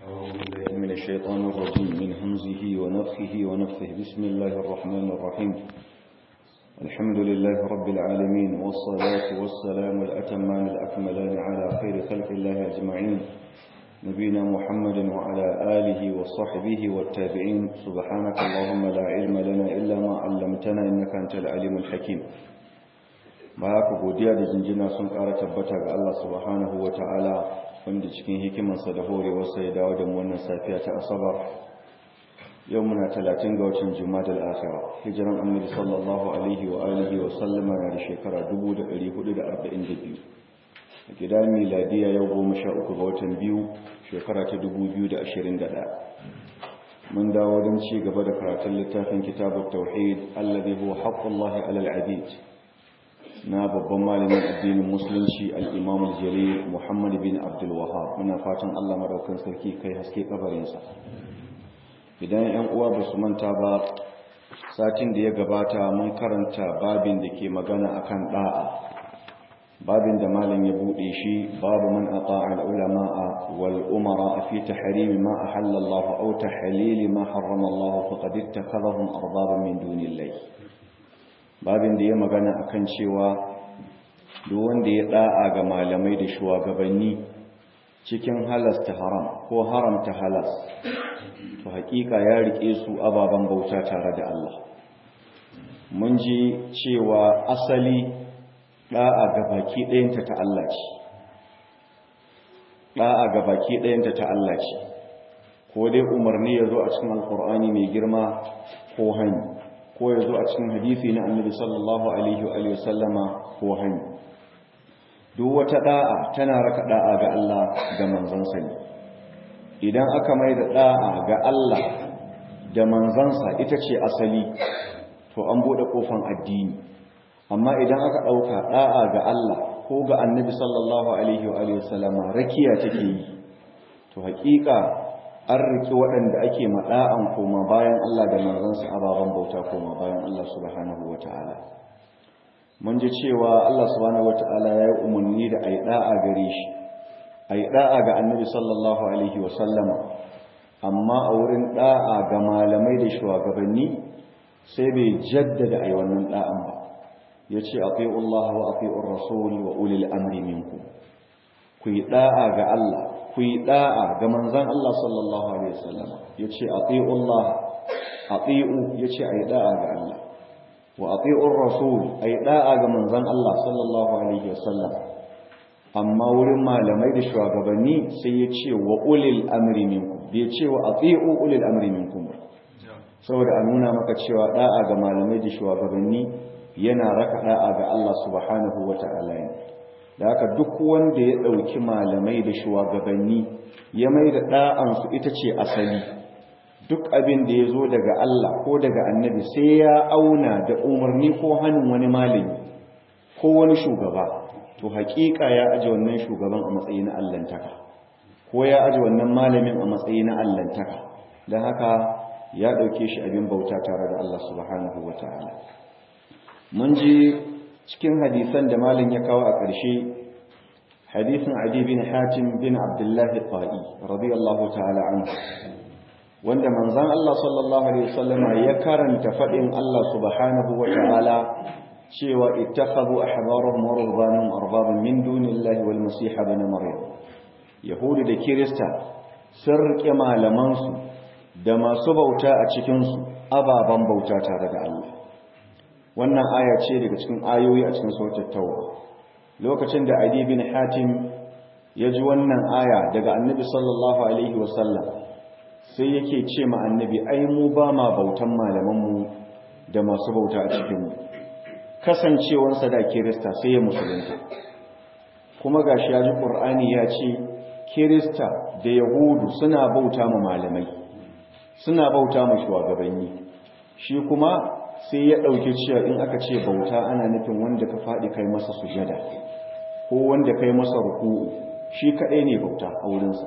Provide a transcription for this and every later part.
من الشيطان الرجيم من همزه ونفخه ونفثه بسم الله الرحمن الرحيم الحمد لله رب العالمين والصلاة والسلام الأتمان الأكملان على خير خلق الله أجمعين نبينا محمد وعلى آله وصحبه والتابعين سبحانك اللهم لا علم لنا إلا ما علمتنا إنك أنت العليم الحكيم ba haka godiya da jinjina sun ƙara tabbata ga Allah subhanahu wa ta'ala wanda cikin hikimarsa da horewarsa ya dawo da wannan safiya ta asabar yau muna talatin ga watan juma'a al-akhira hijiran annabi sallallahu alaihi wa alihi wa sallama na da shekara 1442 a gida miladiya yau goma sha uku ga watan biyu shekara ta 2021 mun dawo don ci gaba da karatun littafin kitabut tauhid alladhi huwa haqqullahi alal abid na babban malamin addinin musulunci al'imam jalil muhammad bin abdulwahab muna fatan allah maraukan sarki kai haske kabarinsa idan yan uwa ba su manta ba satin da ya gabata mun karanta babin da ke magana akan da'a babin da malam ya buɗe shi babu man ata'a al-ulama'a wal umara fi tahrimi ma ahalla Allah aw tahlili ma harrama Allah faqad ittakhadhahum arbaban min dunillahi babin da ya magana akan cewa duk wanda ya da'a ga malamai da shugabanni cikin halasta haram ko haramta halas to hakika ya rike su ababen bauta tare da Allah mun ji cewa asali da'a ga baki ɗayanta ta Allah ce da'a ga baki ɗayanta ta Allah ce ko dai umarni ya zo a cikin alkur'ani mai girma ko hani ko ya zo a cikin hadisi na annabi sallallahu alaihi wa sallama ko hani duk wata da'a tana raka da'a ga Allah ga manzansa ne idan aka mai da da'a ga Allah da manzansa ita ce asali to an bude kofan addini amma idan aka dauka da'a ga Allah ko ga annabi sallallahu alaihi wa sallama rakiya take yi to hakika an riki waɗanda ake maɗa'an koma bayan Allah da manzansa ababen bauta koma bayan Allah subhanahu wa ta'ala. Mun ji cewa Allah subhanahu wa ta'ala ya yi umarni da a yi ɗa'a gare shi, a yi ɗa'a ga annabi sallallahu Alaihi wasallama, amma a wurin ɗa'a ga malamai da shugabanni sai bai jaddada a yi wannan ɗa'an ba. Ya ce, a Allah wa a Rasul wa ulil amri minku. Ku yi ɗa'a ga Allah, ku yi da'a ga manzan Allah sallallahu Alaihi wasallam ya ce a Allah a tsi'u ya ce a yi da'a ga Allah wa a tsi'un rasul a yi da'a ga manzan Allah sallallahu Alaihi wasallam amma wurin malamai da shugabanni sai ya ce wa ulil amri minku bai ce wa a tsi'u ulil amri minku ba saboda a nuna maka cewa da'a ga malamai da shugabanni yana raka da'a ga Allah subhanahu wa ta'ala ne da haka duk wanda ya ɗauki malamai da shugabanni ya mai da ɗa'ansu ita ce asali duk abin da ya zo daga Allah ko daga annabi sai ya auna da umarni ko hannun wani malami ko wani shugaba to haƙiƙa ya aji wannan shugaban a matsayi na allantaka ko ya aji wannan malamin a matsayi na allantaka don haka ya ɗauke shi abin bauta tare da Allah subhanahu wa ta'ala mun ji cikin hadisan da malin ya kawo a ƙarshe hadisin adi bin hatim bin abdullahi ta'i radiyallahu ta'ala anhu wanda manzon Allah sallallahu alaihi wasallama ya karanta fadin Allah subhanahu wa ta'ala cewa ittakhadhu ahbarahum wa rubbanahum arbaban min dunillahi wal masih ibn maryam yahudi da kirista sun rike malaman su da masu bauta a cikin su ababan bauta tare da Allah wannan aya ce daga cikin ayoyi a cikin sautar tauba lokacin da adi bin hatim ya ji wannan aya daga annabi sallallahu alaihi wasallam sai yake ce ma annabi ai mu ba ma bautan malamanmu da masu bauta a cikinmu kasancewarsa da kirista sai ya musulunta kuma gashi ya ji ƙur'ani ya ce kirista da yahudu suna bauta ma malamai suna bauta ma shugabanni shi kuma sai ya ɗauki cewa in aka ce bauta ana nufin wanda ka faɗi kai masa sujada ko wanda kai masa ruku'u shi kaɗai ne bauta a wurinsa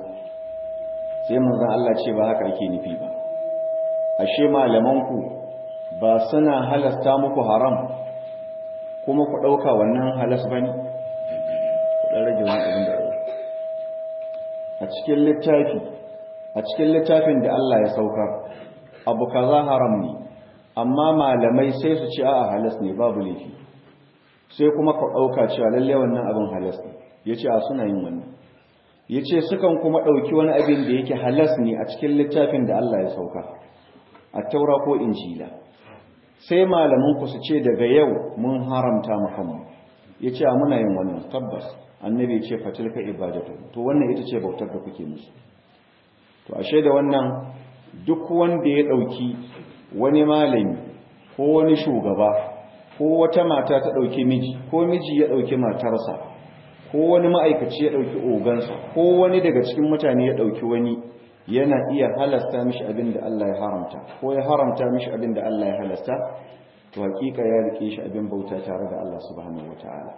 sai manzan Allah ce ba haka ake nufi ba ashe malamanku ba suna halasta muku haram kuma ku ɗauka wannan halas ba ne ku ɗan rage wani abin da a cikin littafi a a cikin littafin da Allah ya saukar abu kaza haram ne amma malamai sai su ce a'a halas ne babu laifi sai kuma ka ɗauka cewa lalle wannan abin halas ne ya ce a suna yin wannan ya ce sukan kuma ɗauki wani abin da yake halas ne a cikin littafin da Allah ya sauka a taura ko injila sai malamin ku su ce daga yau mun haramta makamu ya ce a muna yin wannan tabbas annabi ya ce fatilka ibadatu to wannan ita ce bautar da kuke musu to ashe da wannan duk wanda ya ɗauki wani malami ko wani shugaba ko wata mata ta ɗauki miji ko miji ya ɗauki matarsa ko wani ma'aikaci ya ɗauki ogansa ko wani daga cikin mutane ya ɗauki wani yana iya halasta mishi abin da Allah ya haramta ko ya haramta mishi abin da Allah ya halasta to hakika ya rike shi abin bauta tare da Allah subhanahu wataala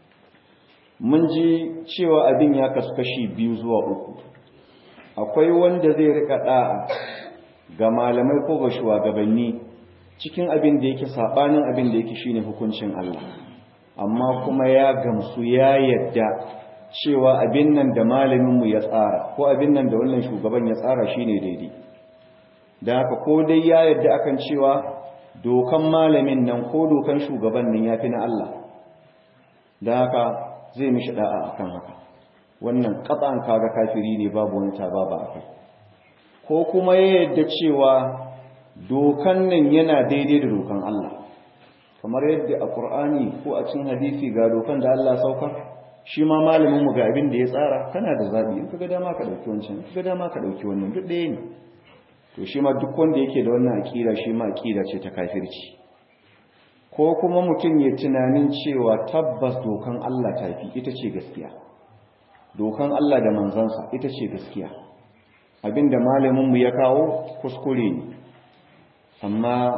mun ji cewa abin ya kasu kashi biyu zuwa uku akwai wanda zai rika da'a ga malamai ko ga shugabanni cikin abin da yake sabanin abin da yake shine hukuncin Allah amma kuma ya gamsu ya yadda cewa abin nan da malaminmu ya tsara ko abin nan da wannan shugaban ya tsara shine daidai da haka ko dai ya yadda akan cewa dokan malamin nan ko dokan shugaban nan yafi na Allah da haka zai mishi da'a akan haka wannan katsan kaga kafiri ne babu wani taba ba akai ko kuma ya yadda cewa dokan nan yana daidai da dokan Allah kamar yadda a Qur'ani ko a cikin hadisi ga dokan da Allah saukar shi ma malamin mu ga abin da ya tsara kana da zabi in kaga dama ka dauki wancan kaga dama ka dauki wannan duk ɗaya ne to shi ma duk wanda yake da wannan aqida shi ma aqida ce ta kafirci ko kuma mutum ya tunanin cewa tabbas dokan Allah tafi ita ce gaskiya dokan Allah da manzansa ita ce gaskiya abinda malamin mu ya kawo kuskure ne amma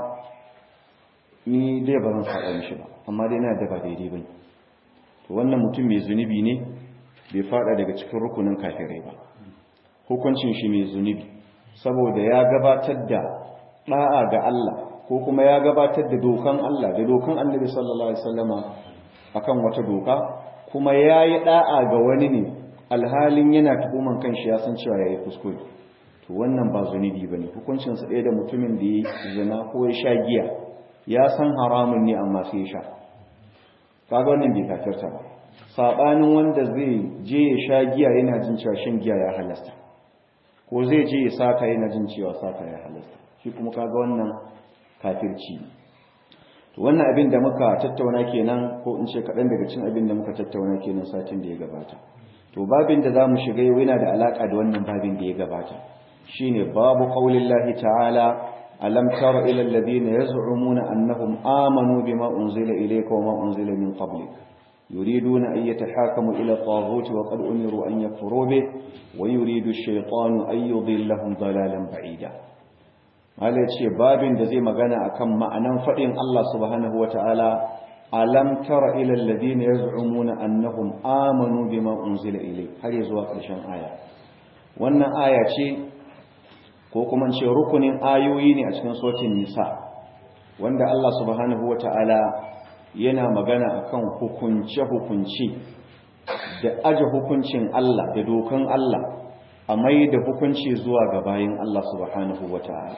ni dai ba zan saba mishi ba amma dai na da ba daidai bane to wannan mutum mai zunubi ne bai fada daga cikin rukunin kafirai ba hukuncin shi mai zunubi saboda ya gabatar da da'a ga Allah ko kuma ya gabatar da dokan Allah da dokan Annabi sallallahu alaihi wasallama akan wata doka kuma yayi da'a ga wani ne alhalin yana tuhuman kanshi ya san cewa yayi kuskure to wannan ba zunubi bane hukuncin sa ɗaya da mutumin da ya zina ko ya sha giya ya san haramun ne amma sai ya sha kaga wannan bai kafirta ba sabanin wanda zai je ya sha giya yana jin cewa shan giya ya halasta ko zai je ya saka yana jin cewa saka ya halasta shi kuma kaga wannan kafirci to wannan abin da muka tattauna kenan ko in ce kaɗan daga cin abin da muka tattauna kenan satin da ya gabata to babin da zamu shiga yau yana da alaka da wannan babin da ya gabata shine babu qaulillahi ta'ala ألم تر إلى الذين يزعمون أنهم آمنوا بما أنزل إليك وما أنزل من قبلك يريدون أن يتحاكموا إلى الطاغوت وقد أمروا أن يكفروا به ويريد الشيطان أن يضلهم ضلالا بعيدا هذا الشيء باب دزي مغانا أكم معنى فإن الله سبحانه وتعالى ألم تر إلى الذين يزعمون أنهم آمنوا بما أنزل إليك هل يزوى قرشان آية وأن آية شيء ko kuma ce rukunin ayoyi ne a cikin sotin nisa wanda Allah subhanahu wata'ala yana magana akan hukunce-hukunce da aje hukuncin Allah da dokan Allah a mai da hukunci zuwa ga bayan Allah subhanahu wata'ala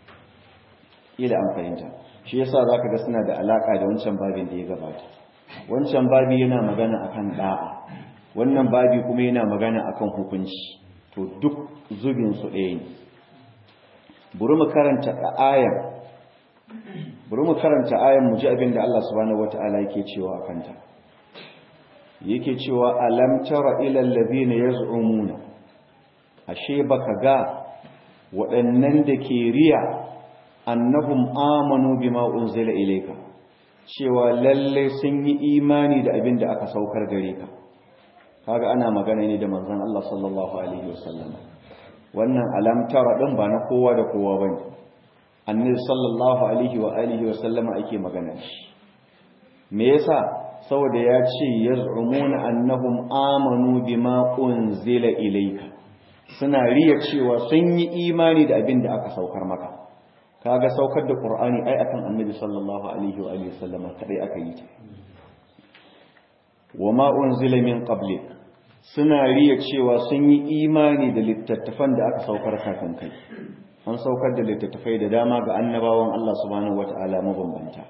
ila an fahimta shi yasa zaka ga suna da alaka da wancan babin da ya gabata wancan babi yana magana akan da'a wannan babi kuma yana magana akan hukunci to duk zubin su ɗaya ne bari mu karanta ayan bari mu karanta ayan mu ji abin da Allah subhanahu wataala yake cewa akan ta yake cewa alam tara ila allazina yaz'umuna ashe baka ga waɗannan da ke riya annahum amanu bima unzila ilayka cewa lalle sun yi imani da abin da aka saukar gare ka kaga ana magana ne da manzon Allah sallallahu alaihi wasallam wannan alamtara ɗin ba na kowa da kowa ba ne annabi sallallahu alaihi wa alihi wa sallama ake magana shi me yasa saboda ya ce yaz'umuna annahum amanu bima unzila ilayka suna riya cewa sun yi imani da abin da aka saukar maka kaga saukar da qur'ani ai akan annabi sallallahu alaihi wa alihi wa sallama kadai aka yi ta wama unzila min qablik suna riya cewa sun yi imani da littattafan da aka saukar kafin kai an saukar da littattafai da dama ga annabawan Allah subhanahu wata'ala mabambanta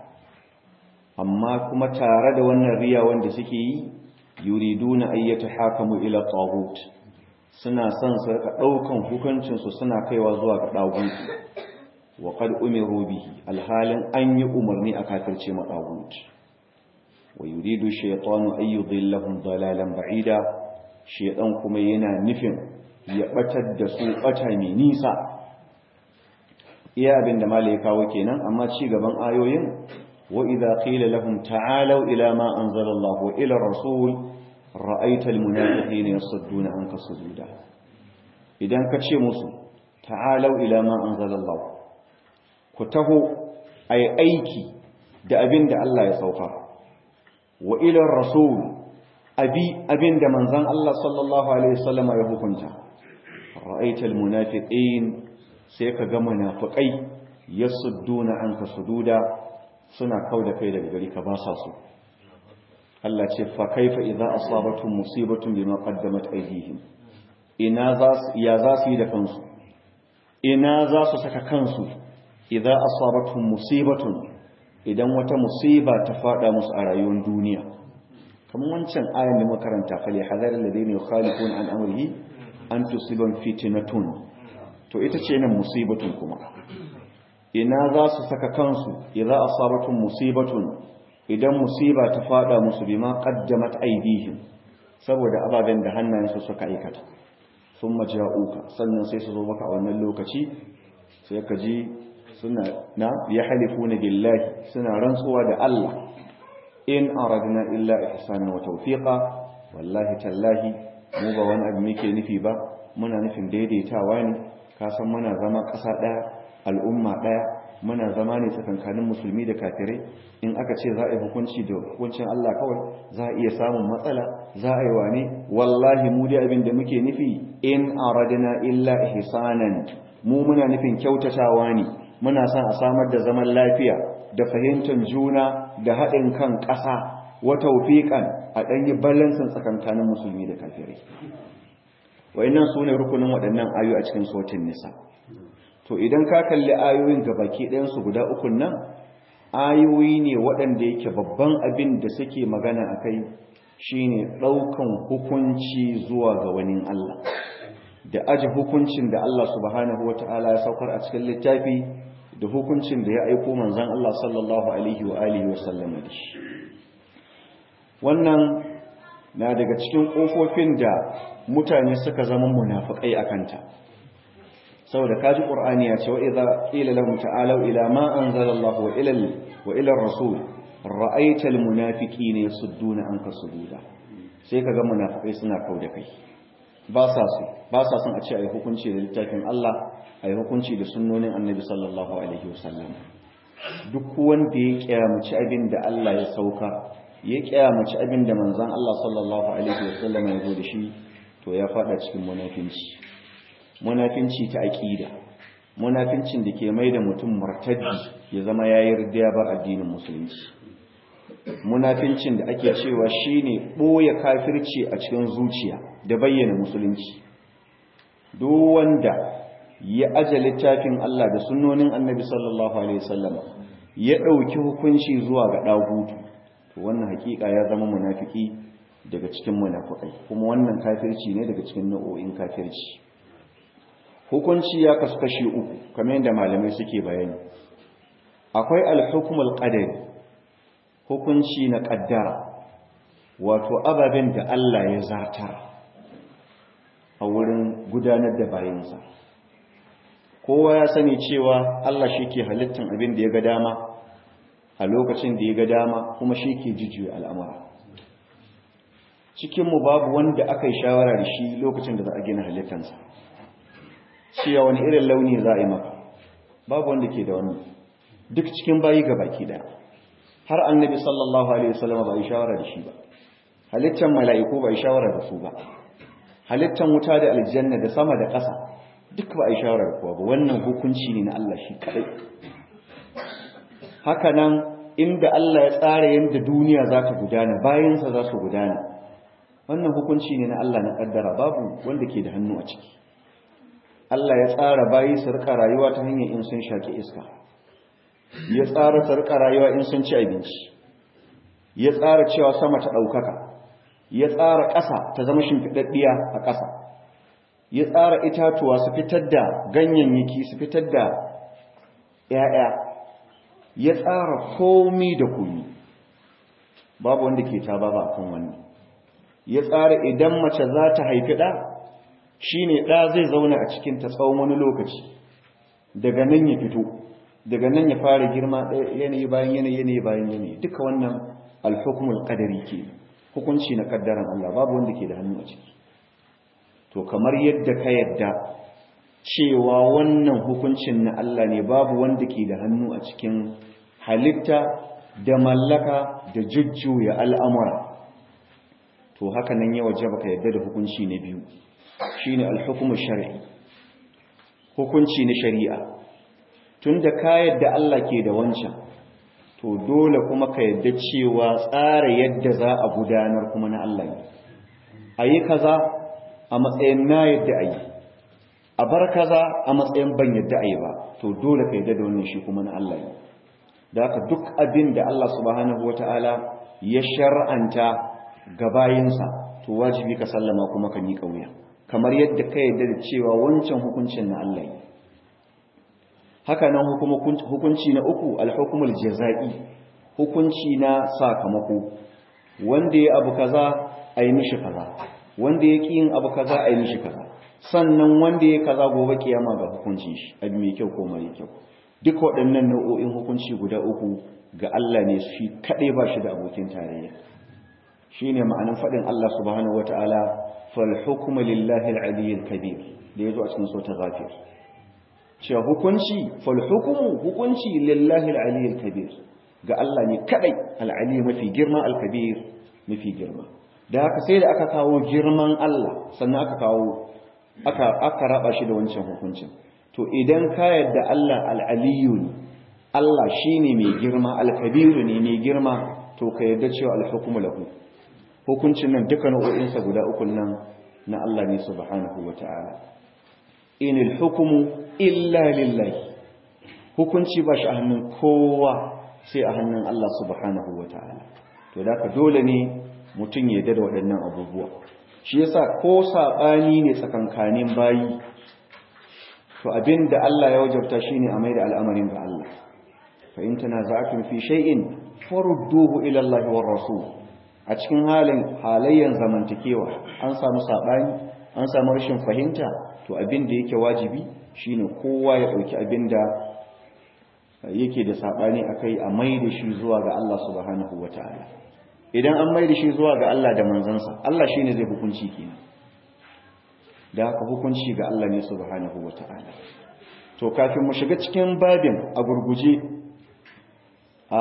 amma kuma tare da wannan riya wanda suke yi yuriduna ayyata hakamu ila taghut suna son su rika daukan hukuncin su suna kaiwa zuwa ga taghut wa qad umiru bihi alhalin an yi umarni a kafirce ma taghut wa yuridu shaytanu ay yudillahum dalalan ba'ida shaytan kuma yana nufin ya batar da su bata mai nisa iya abinda malai ya kawo kenan amma ci gaban ayoyin wa idza qila lahum ta'alu ila ma anzala Allah wa ila rasul ra'aita almunafiqina yasudduna anka sududa idan ka ce musu ta'alu ila ma anzala Allah ku taho ai aiki da abinda Allah ya sauka wa ila rasul abi abinda manzon Allah sallallahu alaihi wasallam ya hukunta ra'aita almunafiqin sai ka ga munafiqai yasudduna anka sududa suna kauda kai daga gari ka ba sa su Allah ce fa kaifa idza asabatum musibatun bima qaddamat aydihim ina za su ya za su yi da kansu ina za su saka kansu idza asabatum musibatun idan wata musiba ta fada musu a rayuwar duniya kamar wancan ayan da makaranta fali hadar alladhina yukhalifuna an amrihi an tusibam fitnatun to ita ce nan musibatun kuma ina za su saka kansu idza asabatum musibatun idan musiba ta fada musu bima qaddamat aydihim saboda ababen da hannayensu suka aikata thumma ja'uka sannan sai su zo maka a wannan lokaci sai ka ji suna na yahlifuna billahi suna rantsuwa da Allah in aradna illa ihsana wa tawfiqa wallahi tallahi mu ba wani abu muke nufi ba muna nufin daidaitawa ne ka san muna zama ƙasa ɗaya al'umma ɗaya muna zama ne tsakankanin musulmi da kafirai in aka ce za a yi hukunci da hukuncin Allah kawai za a iya samun matsala za a yi wane wallahi mu dai abin da muke nufi in aradna illa ihsanan mu muna nufin kyautatawa ne muna son a samar da zaman lafiya da fahimtar juna da haɗin kan ƙasa wa tawfiqan a ɗan yi balansin tsakankanin musulmi da kafirai wayannan sune rukunin waɗannan ayoyi a cikin sautin nisa to idan ka kalli ayoyin gabaki ɗayansu guda ukun nan ayoyi ne waɗanda yake babban abin da suke magana a kai shine ɗaukan hukunci zuwa ga wani Allah da aji hukuncin da Allah subhanahu wa ta'ala ya saukar a cikin littafi da hukuncin da ya aiko manzan Allah sallallahu alaihi wa alihi wa sallam da shi wannan na daga cikin ƙofofin da mutane suka zama munafiƙai a kanta saboda kaji qur'ani ya ce wa idza qila lahum ta'alu ila ma anzala Allah wa ila wa ila ar-rasul ra'aita al-munafiqina yasudduna anka sududa sai kaga munafikai suna kauda kai ba sa su ba sa son a ce ayi hukunci da littafin Allah ayi hukunci da sunnonin Annabi sallallahu alaihi wasallam duk wanda ya kiyamaci abin da Allah ya sauka ya kiyamaci abin da manzon Allah sallallahu alaihi wasallam ya zo da shi to ya fada cikin munafinci munafinci ta aƙida munafincin da ke mai da mutum martaddi ya zama ya yi ya bar addinin musulunci munafincin da ake cewa shine ɓoye kafirci a cikin zuciya da bayyana musulunci duk wanda ya aje littafin Allah da sunnonin annabi sallallahu alaihi wasallam ya ɗauki hukunci zuwa ga ɗagutu to wannan hakika ya zama munafiki daga cikin munafikai kuma wannan kafirci ne daga cikin nau'o'in kafirci hukunci ya kasu kashi uku kamar yadda malamai suke bayani akwai alhukumul qadari hukunci na kaddara wato ababen da Allah ya zartar a wurin gudanar da bayansa kowa ya sani cewa Allah shi ke halittar abin da ya ga dama a lokacin da ya ga dama kuma shi ke jijiyo al'amura cikinmu babu wanda aka yi shawara da shi lokacin da za a gina halittarsa cewa wani irin launi za a yi maka babu wanda ke da wani duk cikin bayi ga baki da har annabi sallallahu alaihi wasallam ba yi shawara da shi ba halittar mala'iku ba yi shawara da su ba halittar wuta da aljanna da sama da ƙasa duk ba yi shawara da kowa ba wannan hukunci ne na Allah shi kadai haka nan inda Allah ya tsara yadda duniya za ta gudana bayansa za su gudana wannan hukunci ne na Allah na kaddara babu wanda ke da hannu a ciki Allah ya tsara bayi su rika rayuwa ta hanyar in sun shaki iska ya tsara su rika rayuwa in sun ci abinci ya tsara cewa sama ta ɗaukaka ya tsara ƙasa ta zama shimfiɗaɗɗiya a ƙasa ya tsara itatuwa su fitar da ganyayyaki su fitar da ‘ya'ya ya tsara komi da komi babu wanda ke ta ba a kan wannan ya tsara idan mace za ta haifi ɗa shi ne ɗa zai zauna a cikin ta tsawon wani lokaci daga nan ya fito daga nan ya fara girma yanayi bayan yanayi yanayi bayan yanayi duka wannan alhukumul qadari ke hukunci na kaddaran Allah babu wanda ke da hannu a ciki to kamar yadda ka yadda cewa wannan hukuncin na Allah ne babu wanda ke da hannu a cikin halitta da mallaka da jujjuya al'amura to haka nan ya waje baka yadda da hukunci na biyu shine alhukumu shar'i hukunci na shari'a tunda ka yadda Allah ke da wancan to dole kuma ka yadda cewa tsara yadda za a gudanar kuma na Allah ne ayi kaza a matsayin na yadda ayi a bar kaza a matsayin ban yadda ayi ba to dole ka yadda da wannan shi kuma na Allah ne da haka duk abin da Allah subhanahu wataala ya shar'anta ga bayinsa to wajibi ka sallama kuma ka miƙa wuya kamar yadda ka yadda da cewa wancan hukuncin na Allah ne haka nan hukunci na uku alhukumul jaza'i hukunci na sakamako wanda ya abu kaza a yi mishi kaza wanda ya ƙi yin abu kaza a yi mishi kaza sannan wanda ya kaza gobe kiyama ga hukuncin shi abu mai kyau ko mara kyau duk waɗannan nau'o'in hukunci guda uku ga Allah ne shi kaɗai ba shi da abokin tarayya shine ma'anin faɗin Allah subhanahu wataala fal hukmu lillahi al-aliyyil kabir da yazo a cikin sura ghafir cewa hukunci fal hukmu hukunci lillahi al-aliyyil kabir ga Allah ne kadai al-ali mafi girma al-kabir mafi girma da haka sai da aka kawo girman Allah sannan aka kawo aka aka raba shi da wancan hukuncin to idan ka yadda Allah al-aliyyu ne Allah shine mai girma al-kabir ne mai girma to ka yadda cewa al-hukmu lahu hukuncin nan duka nau'o'insa guda uku nan na Allah ne subhanahu wata'ala inil hukumu illa lillahi hukunci ba shi a hannun kowa sai a hannun Allah subhanahu wata'ala to da ka dole ne mutum ya da waɗannan abubuwa shi yasa ko saɓani ne tsakankanin bayi to abin da Allah ya wajabta shine a mai da al'amarin ga Allah fa in tanaza'tum fi shay'in farudduhu ila Allah war rasul a cikin halin halayyan zamantakewa an samu saɓani an samu rashin fahimta to abin da yake wajibi shine kowa ya ɗauki abin da yake da saɓani a kai a mai da shi zuwa ga Allah subhanahu wa ta'ala idan an mai da shi zuwa ga Allah da manzansa Allah shi ne zai hukunci kenan da haka hukunci ga Allah ne subhanahu wa ta'ala to kafin mu shiga cikin babin a gurguje a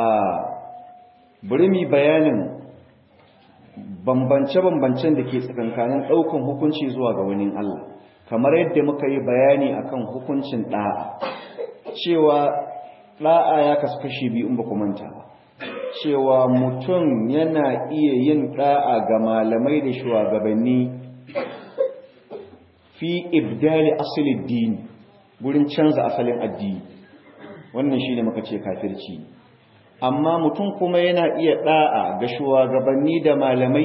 bari mu bayanin bambance-bambancen da ke tsakankanin ɗaukan hukunci zuwa ga wani Allah kamar yadda muka yi bayani akan hukuncin ɗa'a cewa ɗa'a ya kasu kashi biyu in ba manta ba cewa mutum yana iya yin ɗa'a ga malamai da shugabanni fi ibdali asalin dini gurin canza asalin addini wannan shi ne muka ce kafirci amma mutum kuma yana iya ɗa'a ga shugabanni da malamai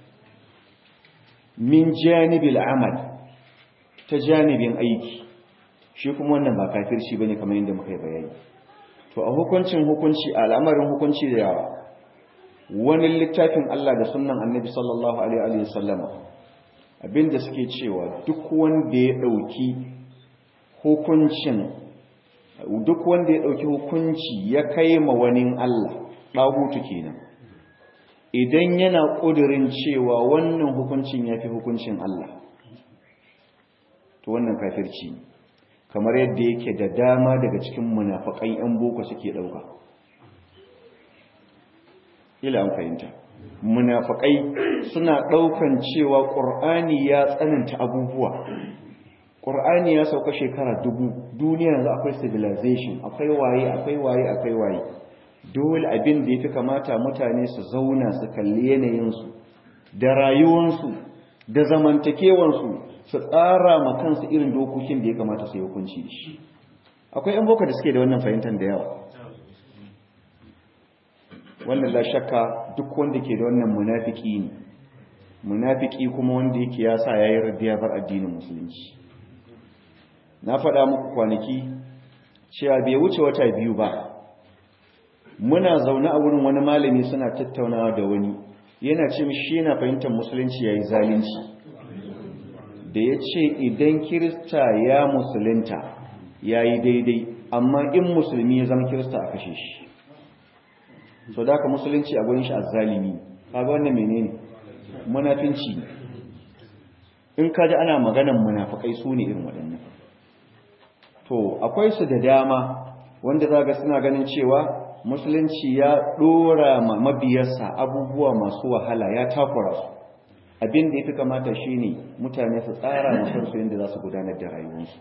min janibil amal ta janibin aiki shi kuma wannan ba kafirci bane kamar yadda muka yi bayani to a hukuncin hukunci a al'amarin hukunci da yawa wani littafin Allah da sunnan annabi sallallahu alaihi wa sallama abinda suke cewa duk wanda ya dauki hukuncin duk wanda ya dauki hukunci ya kai ma wani Allah dagutu kenan idan yana kudirin cewa wannan hukuncin yafi hukuncin Allah to wannan kafirci ne kamar yadda yake da dama daga cikin munafakai yan boko suke dauka ila an fahimta munafakai suna daukan cewa qur'ani ya tsananta abubuwa qur'ani ya sauka shekara dubu duniya yanzu akwai civilization akwai waye akwai waye akwai waye dole abin da yafi kamata mutane su zauna su kalli yanayin su da rayuwansu da zamantakewansu su tsara ma kansu irin dokokin da ya kamata su yi hukunci da shi akwai 'yan boko da suke da wannan fahimtar da yawa wannan la shakka duk wanda ke da wannan munafiki ne munafiki kuma wanda yake ya sa yayi radiya bar addinin musulunci na faɗa muku kwanaki cewa bai wuce wata biyu ba muna zaune a wurin wani malami suna tattaunawa da wani yana ce mishi yana fahimtar musulunci yayi zalunci da ya ce idan kirista ya musulunta yayi daidai amma in musulmi ya zama kirista a kashe shi so da ka musulunci a gurin shi azzalimi kaga wannan menene munafinci in kaji ana maganan munafikai su ne irin waɗannan to akwai su da dama wanda zaga suna ganin cewa musulunci ya dora ma mabiyarsa abubuwa masu wahala ya takura su abin da yafi kamata shine mutane su tsara ma kansu yadda za su gudanar da rayuwarsu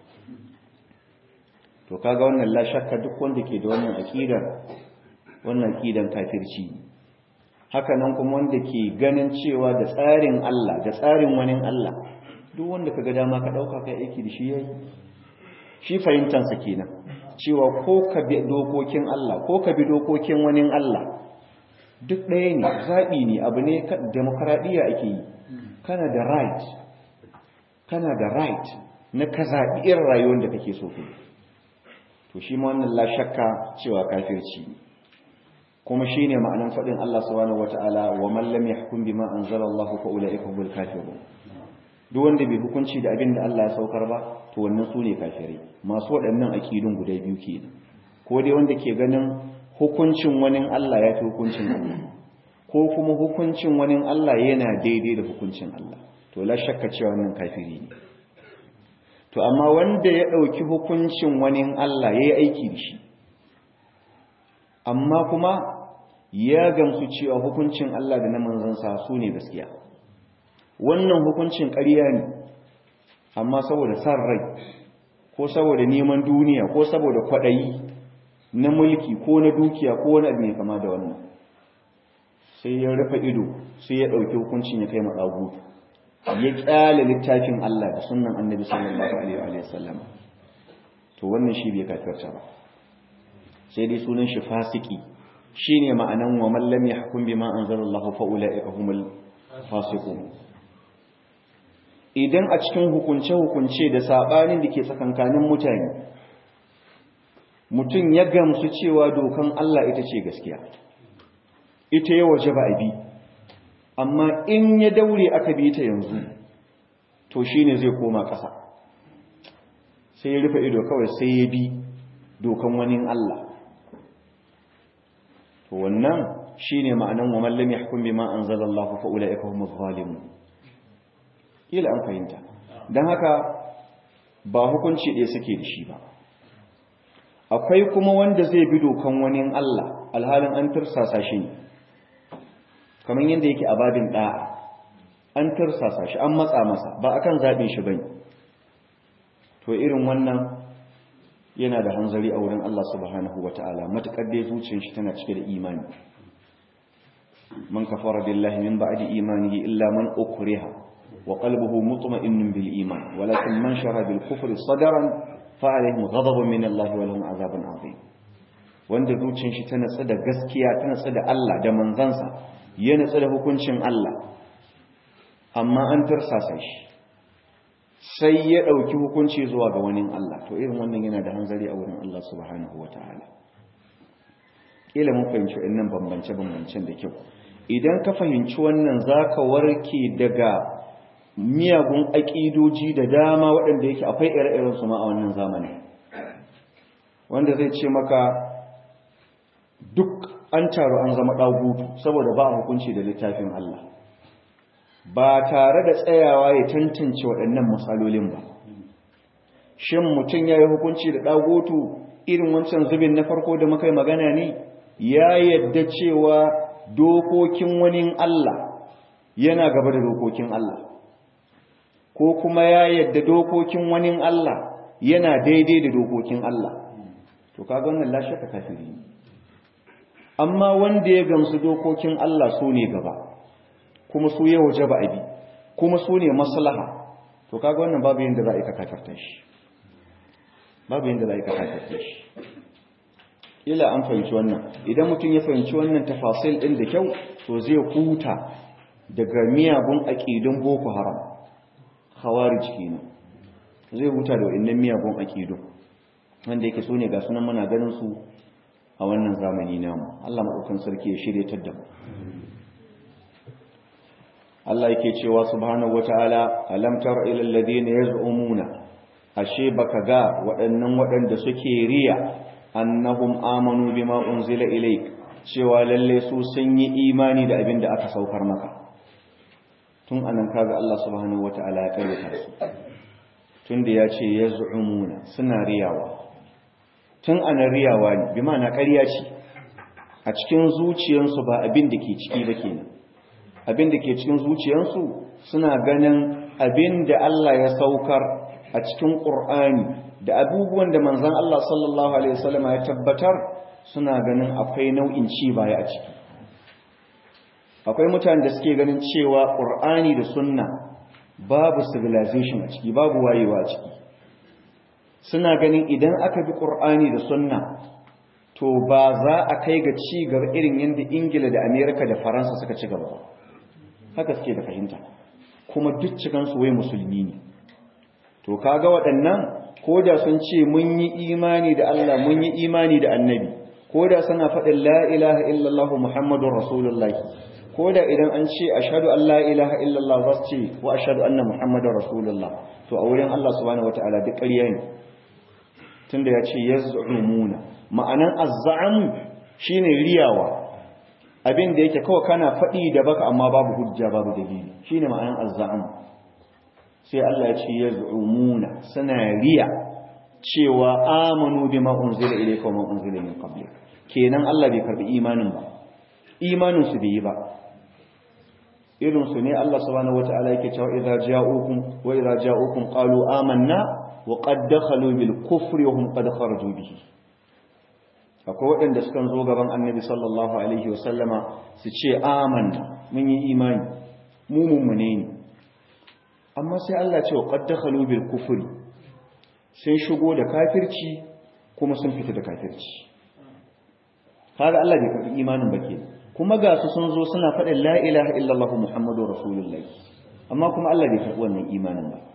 to kaga wannan la shakka duk wanda ke da wannan aqidar wannan aqidan kafirci haka nan kuma wanda ke ganin cewa da tsarin Allah da tsarin wani Allah duk wanda kaga dama ka dauka kai aiki da shi yayi shi fahimtansa kenan cewa ko ka bi dokokin Allah ko ka bi dokokin wani Allah duk ɗaya ne zaɓi ne abu ne demokradiyya ake yi kana da right kana da right na ka zaɓi irin rayuwar da kake so kai to shi ma wannan la shakka cewa kafirci kuma shine ma'anan faɗin Allah subhanahu wata'ala wa man lam yahkum bima anzalallahu fa ulaika humul kafirun duk wanda bai hukunci da abin da Allah ya saukar ba to wannan su ne kafirai masu waɗannan aƙidun guda biyu ke ko dai wanda ke ganin hukuncin wani Allah ya fi hukuncin Allah ko kuma hukuncin wani Allah yana daidai da hukuncin Allah to la shakka cewa wannan kafiri ne to amma wanda ya ɗauki hukuncin wani Allah ya yi aiki da shi amma kuma ya gamsu cewa hukuncin Allah da na manzansa su ne gaskiya wannan hukuncin ƙarya ne amma saboda san rai ko saboda neman duniya ko saboda kwaɗayi na mulki ko na dukiya ko wani abu mai kama da wannan sai ya rufe ido sai ya ɗauki hukuncin ya kai matsagu ya ƙyale littafin Allah da sunan annabi sallallahu alaihi wa sallam to wannan shi bai kafirta ba sai dai sunan shi fasiki shine ma'anan wa man lam yahkum bima anzalallahu fa ulaika humul fasiqun idan a cikin hukunce-hukunce da saɓanin da ke tsakankanin mutane mutum ya gamsu cewa dokan Allah ita ce gaskiya ita ya waje ba a bi amma in ya daure aka bi ta yanzu to shi ne zai koma ƙasa sai ya rufe ido kawai sai ya bi dokan wani Allah to wannan shi ne ma'anan wa mallam ya hukun bi ma'an zalallahu fa'ula ya kawo zalimun kila an fahimta don haka ba hukunci ɗaya suke da shi ba akwai kuma wanda zai bi dokan wani Allah alhalin an tursasa shi ne kamar yadda yake a babin ɗa'a an tursasa shi an matsa masa ba akan zaɓin shi bane to irin wannan yana da hanzari a wurin Allah subhanahu wata'ala matuƙar dai zuciyar shi tana cike da imani man kafara billahi min ba'di imanihi illa man ukriha وقلبه مطمئن بالإيمان ولكن من شرى بالكفر صدرا فعليهم غضب من الله ولهم عذاب عظيم wanda zuciyar shi ta natsu da gaskiya ta natsu da Allah da manzansa ya natsu da hukuncin Allah amma an tursasa shi sai ya ɗauki hukunci zuwa ga wani Allah to irin wannan yana da hanzari a wurin Allah subhanahu wa ta'ala ƙila mun fahimci wannan bambance-bambancen da kyau idan ka fahimci wannan za ka warke daga miyagun aƙidoji da dama waɗanda yake akwai ire-iren su ma a wannan zamani wanda zai ce maka duk an taru an zama ɗagutu saboda ba a hukunci da littafin Allah ba tare da tsayawa ya tantance waɗannan matsalolin ba shin mutum ya yi hukunci da ɗagutu irin wancan zubin na farko da muka yi magana ne ya yadda cewa dokokin wani Allah yana gaba da dokokin Allah ko kuma ya yadda dokokin wani Allah yana daidai da dokokin Allah to kaga wannan la shakka kafiri amma wanda ya gamsu dokokin Allah su ne gaba kuma su ya waje ba abi kuma su ne maslaha to kaga wannan babu yanda za a yi ka kafarta shi babu yanda za a yi ka kafarta shi ila an fahimci wannan idan mutum ya fahimci wannan tafasil din da kyau to zai huta daga miyagun aqidun boko haram khawarij kenan zai huta da wannan miyagun aqidun wanda yake so ne ga sunan muna ganin su a wannan zamani namu Allah madaukakin sarki ya shirye da mu Allah yake cewa subhanahu wataala alam tara ila alladhina yaz'umuna ashe baka ga waɗannan waɗanda suke riya annahum amanu bima unzila ilayk cewa lalle su sun yi imani da abin da aka saukar maka tun anan kaga Allah subhanahu wataala ya karyata su tunda ya ce yaz'umuna suna riyawa tun anan riyawa ne bi ma'ana ƙarya ce a cikin zuciyarsu ba abin da ke ciki ba kenan abin da ke cikin zuciyarsu suna ganin abin da Allah ya saukar a cikin ƙur'ani da abubuwan da manzan Allah sallallahu Alaihi wasallam ya tabbatar suna ganin akwai nau'in ci baya a ciki akwai mutane da suke ganin cewa ƙur'ani da sunna babu civilization a ciki babu wayewa a ciki suna ganin idan aka bi ƙur'ani da sunna to ba za a kai ga ci gaba irin yadda ingila da amerika da faransa suka ci gaba ba haka suke da fahimta kuma duk cikansu wai musulmi ne to kaga waɗannan ko da sun ce mun yi imani da Allah mun yi imani da annabi ko da suna faɗin la ilaha illallah muhammadun rasulullahi ko da idan an ce ashhadu an la ilaha illallah za su ce wa ashhadu anna muhammadun rasulullah to a wurin Allah subhanahu wataala duk ƙarya ne tunda ya ce yaz'umuna ma'anan azza'amu shine riyawa abin da yake kawai kana faɗi da baka amma babu hujja babu dalili shine ma'anan azza'am sai Allah ya ce yaz'umuna suna riya cewa amanu bima unzila ilayka wa unzila min qablik kenan Allah bai karbi imanin ba imanin su bai yi ba irin su ne Allah subhanahu wataala yake cewa idza ja'ukum wa idza ja'ukum qalu amanna wa qad dakhalu bil kufri wa hum qad kharaju bihi akwai waɗanda sukan zo gaban annabi sallallahu alaihi wasallama su ce amanna mun yi imani mu mummune ne amma sai Allah ce wa qad dakhalu bil kufri sun shigo da kafirci kuma sun fita da kafirci kaga Allah bai karbi imanin ba kenan kuma ga su sun zo suna faɗin la ilaha illallah muhammadu rasulullah amma kuma Allah bai karbi wannan imanin ba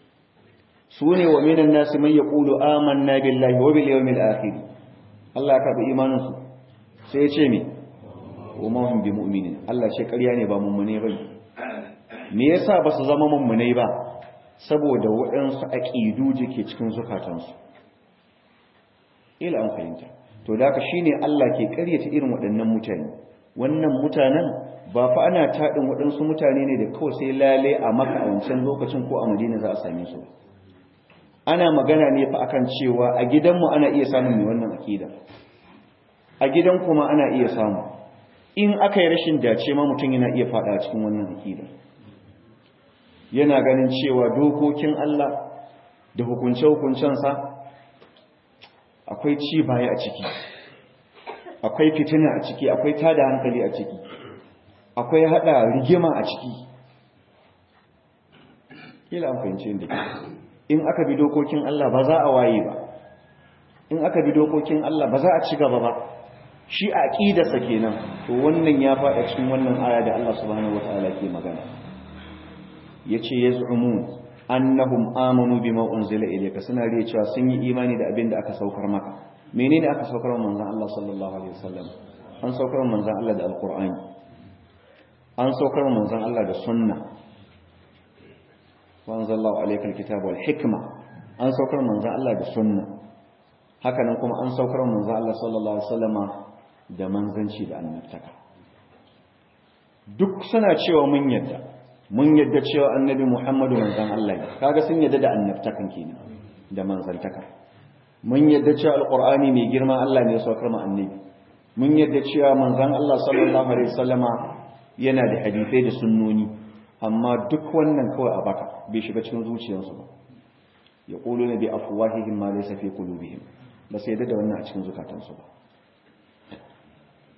su ne wa minan nasi man yaqulu amanna billahi wa bil yawmil akhir Allah ya karɓi imaninsu sai ya ce me wa mahum bi mu'minin Allah ce ƙarya ne ba mummune ba me yasa ba su zama mummunai ba saboda waɗansu aqidu ke cikin zukatansu ila an fahimta to da haka shine Allah ke ƙaryata irin waɗannan mutane wannan mutanen ba fa ana taɗin waɗansu mutane ne da kawai sai lale a maka a wancan lokacin ko a madina za a same su ana magana ne fa akan cewa a gidanmu ana iya samun mai wannan akida a gidan kuma ana iya samu in aka yi rashin dace ma mutum yana iya fada cikin wannan akida yana ganin cewa dokokin Allah da hukunce-hukuncensa akwai ci baya a ciki akwai fitina a ciki akwai tada hankali a ciki akwai hada rigima a ciki kila an fahimci inda ke in aka bi dokokin Allah ba za a waye ba in aka bi dokokin Allah ba za a ci gaba ba shi a aqidarsa kenan to wannan ya faɗa cikin wannan aya da Allah subhanahu wataala ke magana yace yaz'umun annahum amanu bima unzila ilayka suna riya cewa sun yi imani da abin da aka saukar maka menene aka saukar wa manzon Allah sallallahu alaihi wasallam an saukar wa manzon Allah da alqur'ani an saukar wa manzon Allah da sunna wanzallahu alaikal kitab wal hikma an saukar manzon Allah da sunna haka nan kuma an saukar manzon Allah sallallahu alaihi wasallama da manzanci da annabtaka duk suna cewa mun yadda mun yadda cewa annabi Muhammadu manzon Allah ne kaga sun yadda da annabtakan kenan da manzantaka mun yadda cewa alqur'ani mai girma Allah ne ya saukar mu annabi mun yadda cewa manzon Allah sallallahu alaihi wasallama yana da hadisai da sunnoni amma duk wannan kawai a baka bai shiga cikin zuciyarsu ba ya ƙulu na bi afuwahihim ma laysa fi qulubihim ba sai da wannan a cikin zukatansu ba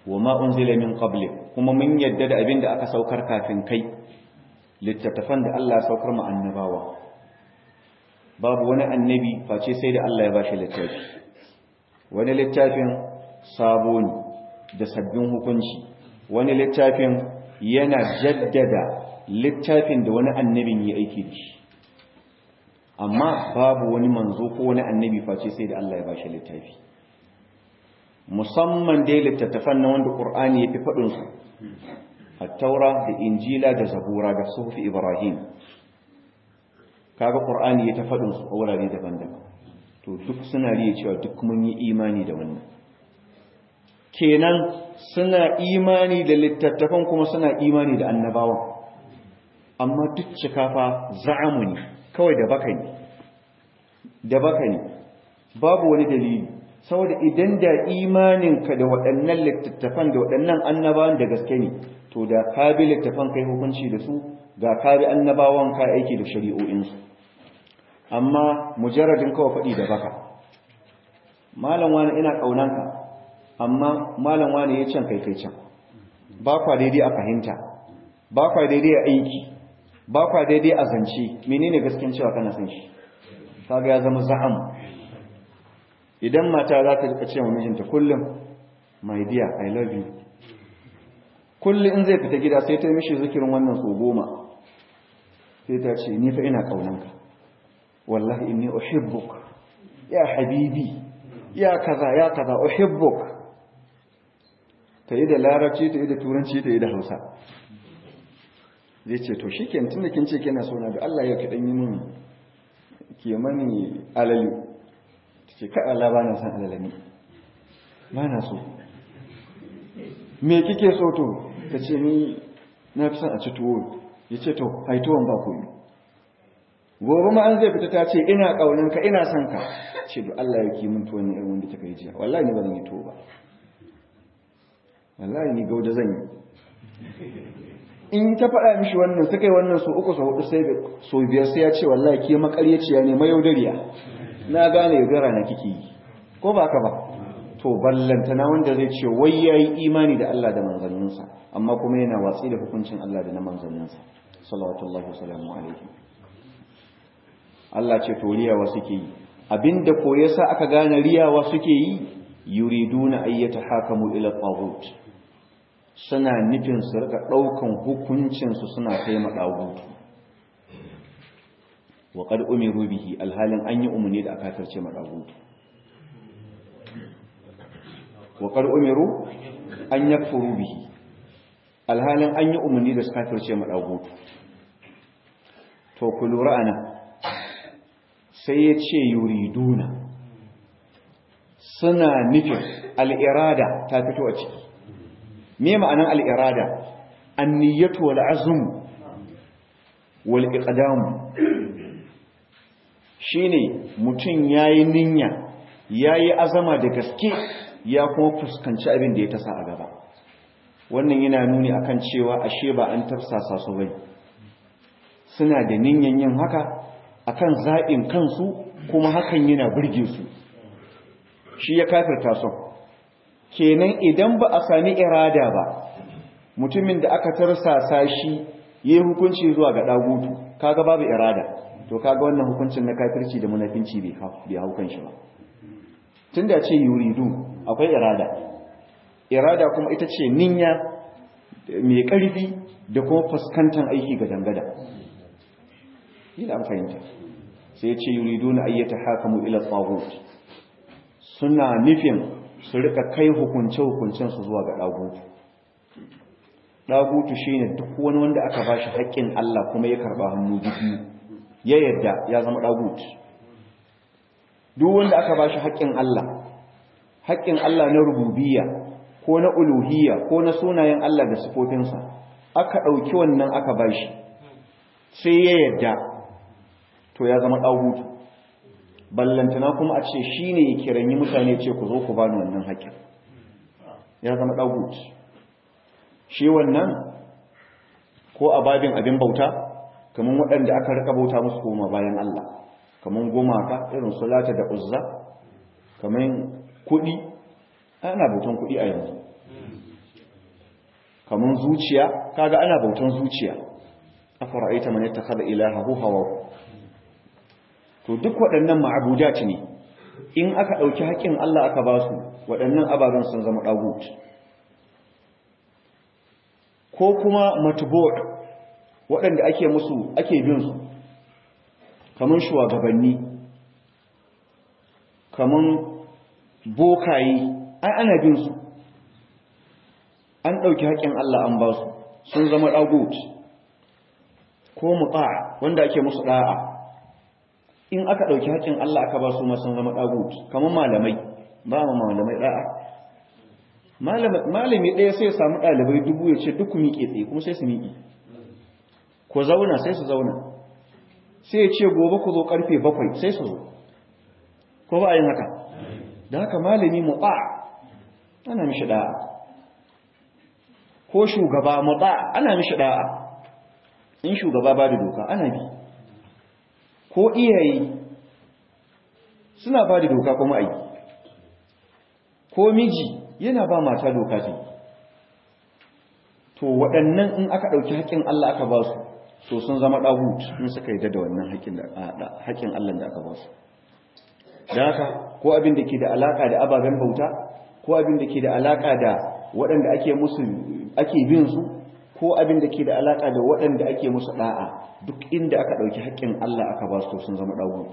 wa ma unzila min qablik kuma mun yadda da abin da aka saukar kafin kai littattafan da Allah ya saukar mu annabawa babu wani annabi face sai da Allah ya bashi littafi wani littafin sabo ne da sabbin hukunci wani littafin yana jaddada littafin da wani annabin ya aiki da shi amma babu wani manzo ko wani annabi face sai da Allah ya bashi littafi musamman dai littattafan na wanda Qur'ani ya fi faɗin su at-taura da injila da zabura da sufi ibrahim kaga Qur'ani ya ta faɗin su a wurare daban-daban to duk suna riya cewa duk mun yi imani da wannan kenan suna imani da littattafan kuma suna imani da annabawan amma duk cikafa za'amu ne kawai da baka ne da baka ne babu wani dalili saboda idan da imaninka da waɗannan littattafan da waɗannan annabawan da gaske ne to da ka bi littattafan kai hukunci da su ga ka bi annabawan ka aiki da shari'o'insu amma mujarradin kawai faɗi da baka malam wani ina ƙaunanka amma malam wani ya can kai kai can ba kwa daidai a fahimta ba kwa daidai a aiki ba kwa daidai a zance menene gaskin cewa kana san shi kaga ya zama za'am idan mata za ta rika cewa mijinta kullum my dear i love you kullum in zai fita gida sai ta mishi zikirin wannan so goma sai ta ce ni fa ina kaunanka wallahi inni uhibbuk ya habibi ya kaza ya kaza uhibbuk ta yi da larabci ta yi da turanci ta yi da hausa zai ce to shi tun da kin ce kina sona da Allah yau kaɗan yi min ke mani alali ta ce kai Allah ba na san alalami ba na so me kike so to ta ce ni na fi son a ci tuwo ya ce to haituwan ba ku yi gobe ma an zai fita ta ce ina ƙaunanka ina son ka ce da Allah ya ki min tuwon ne irin wanda kika yi jiya wallahi ni ba zan yi tuwo ba wallahi ni gauda zan yi in ta faɗa mishi wannan suka yi wannan su uku sau hudu sai so biyar sai ya ce wallahi ke makaryaciya ne mayaudariya na gane yaudara na kike yi ko ba ka ba to ballantana wanda zai ce wai ya yi imani da Allah da manzanninsa amma kuma yana watsi da hukuncin Allah da na manzanninsa salawatullahi wasalamu alaihi Allah ce to riyawa suke yi abinda ko yasa aka gane riyawa suke yi yuriduna ayyata hakamu ila taghut suna nufin su rika ɗaukan hukuncinsu suna kai maɗagutu wa ƙad umiru bihi alhalin an yi umarni da aka tarce maɗagutu wa ƙad umiru an ya furu bihi alhalin an yi umarni da suka tarce maɗagutu to ku lura ana sai ya ce yuriduna suna nufin al'irada ta fito a ciki me ma'anar al'irada anniyatu wal azm wal iqdam shine mutum yayi ninya yayi azama da gaske ya kuma fuskanci abin da ya tasa a gaba wannan yana nuni akan cewa ashe ba an tafsasa su bane suna da ninyan yin haka akan zaɓin kansu kuma hakan yana burge su shi ya kafirta su kenan idan ba a sami irada ba mutumin da aka tarsasa shi yayi hukunci zuwa ga dagutu kaga babu irada to kaga wannan hukuncin na kafirci da munafinci bai bai haukan shi ba tunda ce yuridu akwai irada irada kuma ita ce ninya mai karfi da kuma fuskantar aiki ga dangada ina fahimta sai ya ce yuriduna ayyata hakamu ila tagut suna nufin su rika kai hukunce-hukuncensu zuwa ga ɗagutu ɗagutu shi ne duk wani wanda aka ba shi haƙƙin Allah kuma ya karɓa hannu biyu ya yadda ya zama ɗagutu duk wanda aka ba shi haƙƙin Allah haƙƙin Allah na rububiyya ko na uluhiyya ko na sunayen Allah da sifofinsa aka ɗauki wannan aka ba shi sai ya yadda to ya zama ɗagutu ballantana kuma a ce shi ne ya kiranyi mutane ce ku zo ku bani wannan haƙƙin ya zama ɗagut shi wannan ko a babin abin bauta kamar waɗanda aka rika bauta musu koma bayan Allah kamar gumaka irin sulata da uzza kamar kuɗi ana bautan kuɗi a yanzu kaman zuciya kaga ana bautan zuciya afara'aita man yattakhadha ilahahu hawa to duk waɗannan ma'abudat ne in aka ɗauki haƙƙin Allah aka ba su waɗannan ababen sun zama ɗagut ko kuma matubot waɗanda ake musu ake bin su kamar shugabanni kamar bokaye ai ana bin su an ɗauki haƙƙin Allah an ba su sun zama ɗagut ko muta wanda ake musu ɗa'a in aka ɗauki haƙƙin Allah aka ba su ma sun zama ɗagut kamar malamai ba ma malamai ɗa'a malami ɗaya sai samu ɗalibai dubu ya ce duk miƙe tsaye kuma sai su miƙe ku zauna sai su zauna sai ya ce gobe ku zo ƙarfe bakwai sai su zo ko ba a yin haka da haka malami muɓa ana mishi ɗa'a ko shugaba muɓa ana mishi ɗa'a in shugaba ba da doka ana bi ko iyaye suna ba da doka kuma aiki ko miji yana ba mata doka ce to waɗannan in aka ɗauki haƙƙin Allah aka ba su to sun zama ɗahut in suka yi da wannan haƙƙin Allah da aka ba su da haka ko abin da ke da alaƙa da ababen bauta ko abin da ke da alaƙa da waɗanda ake musu ake bin su ko abin da ke da alaƙa da waɗanda ake musu ɗa'a duk inda aka ɗauki haƙƙin Allah aka ba su to sun zama ɗahut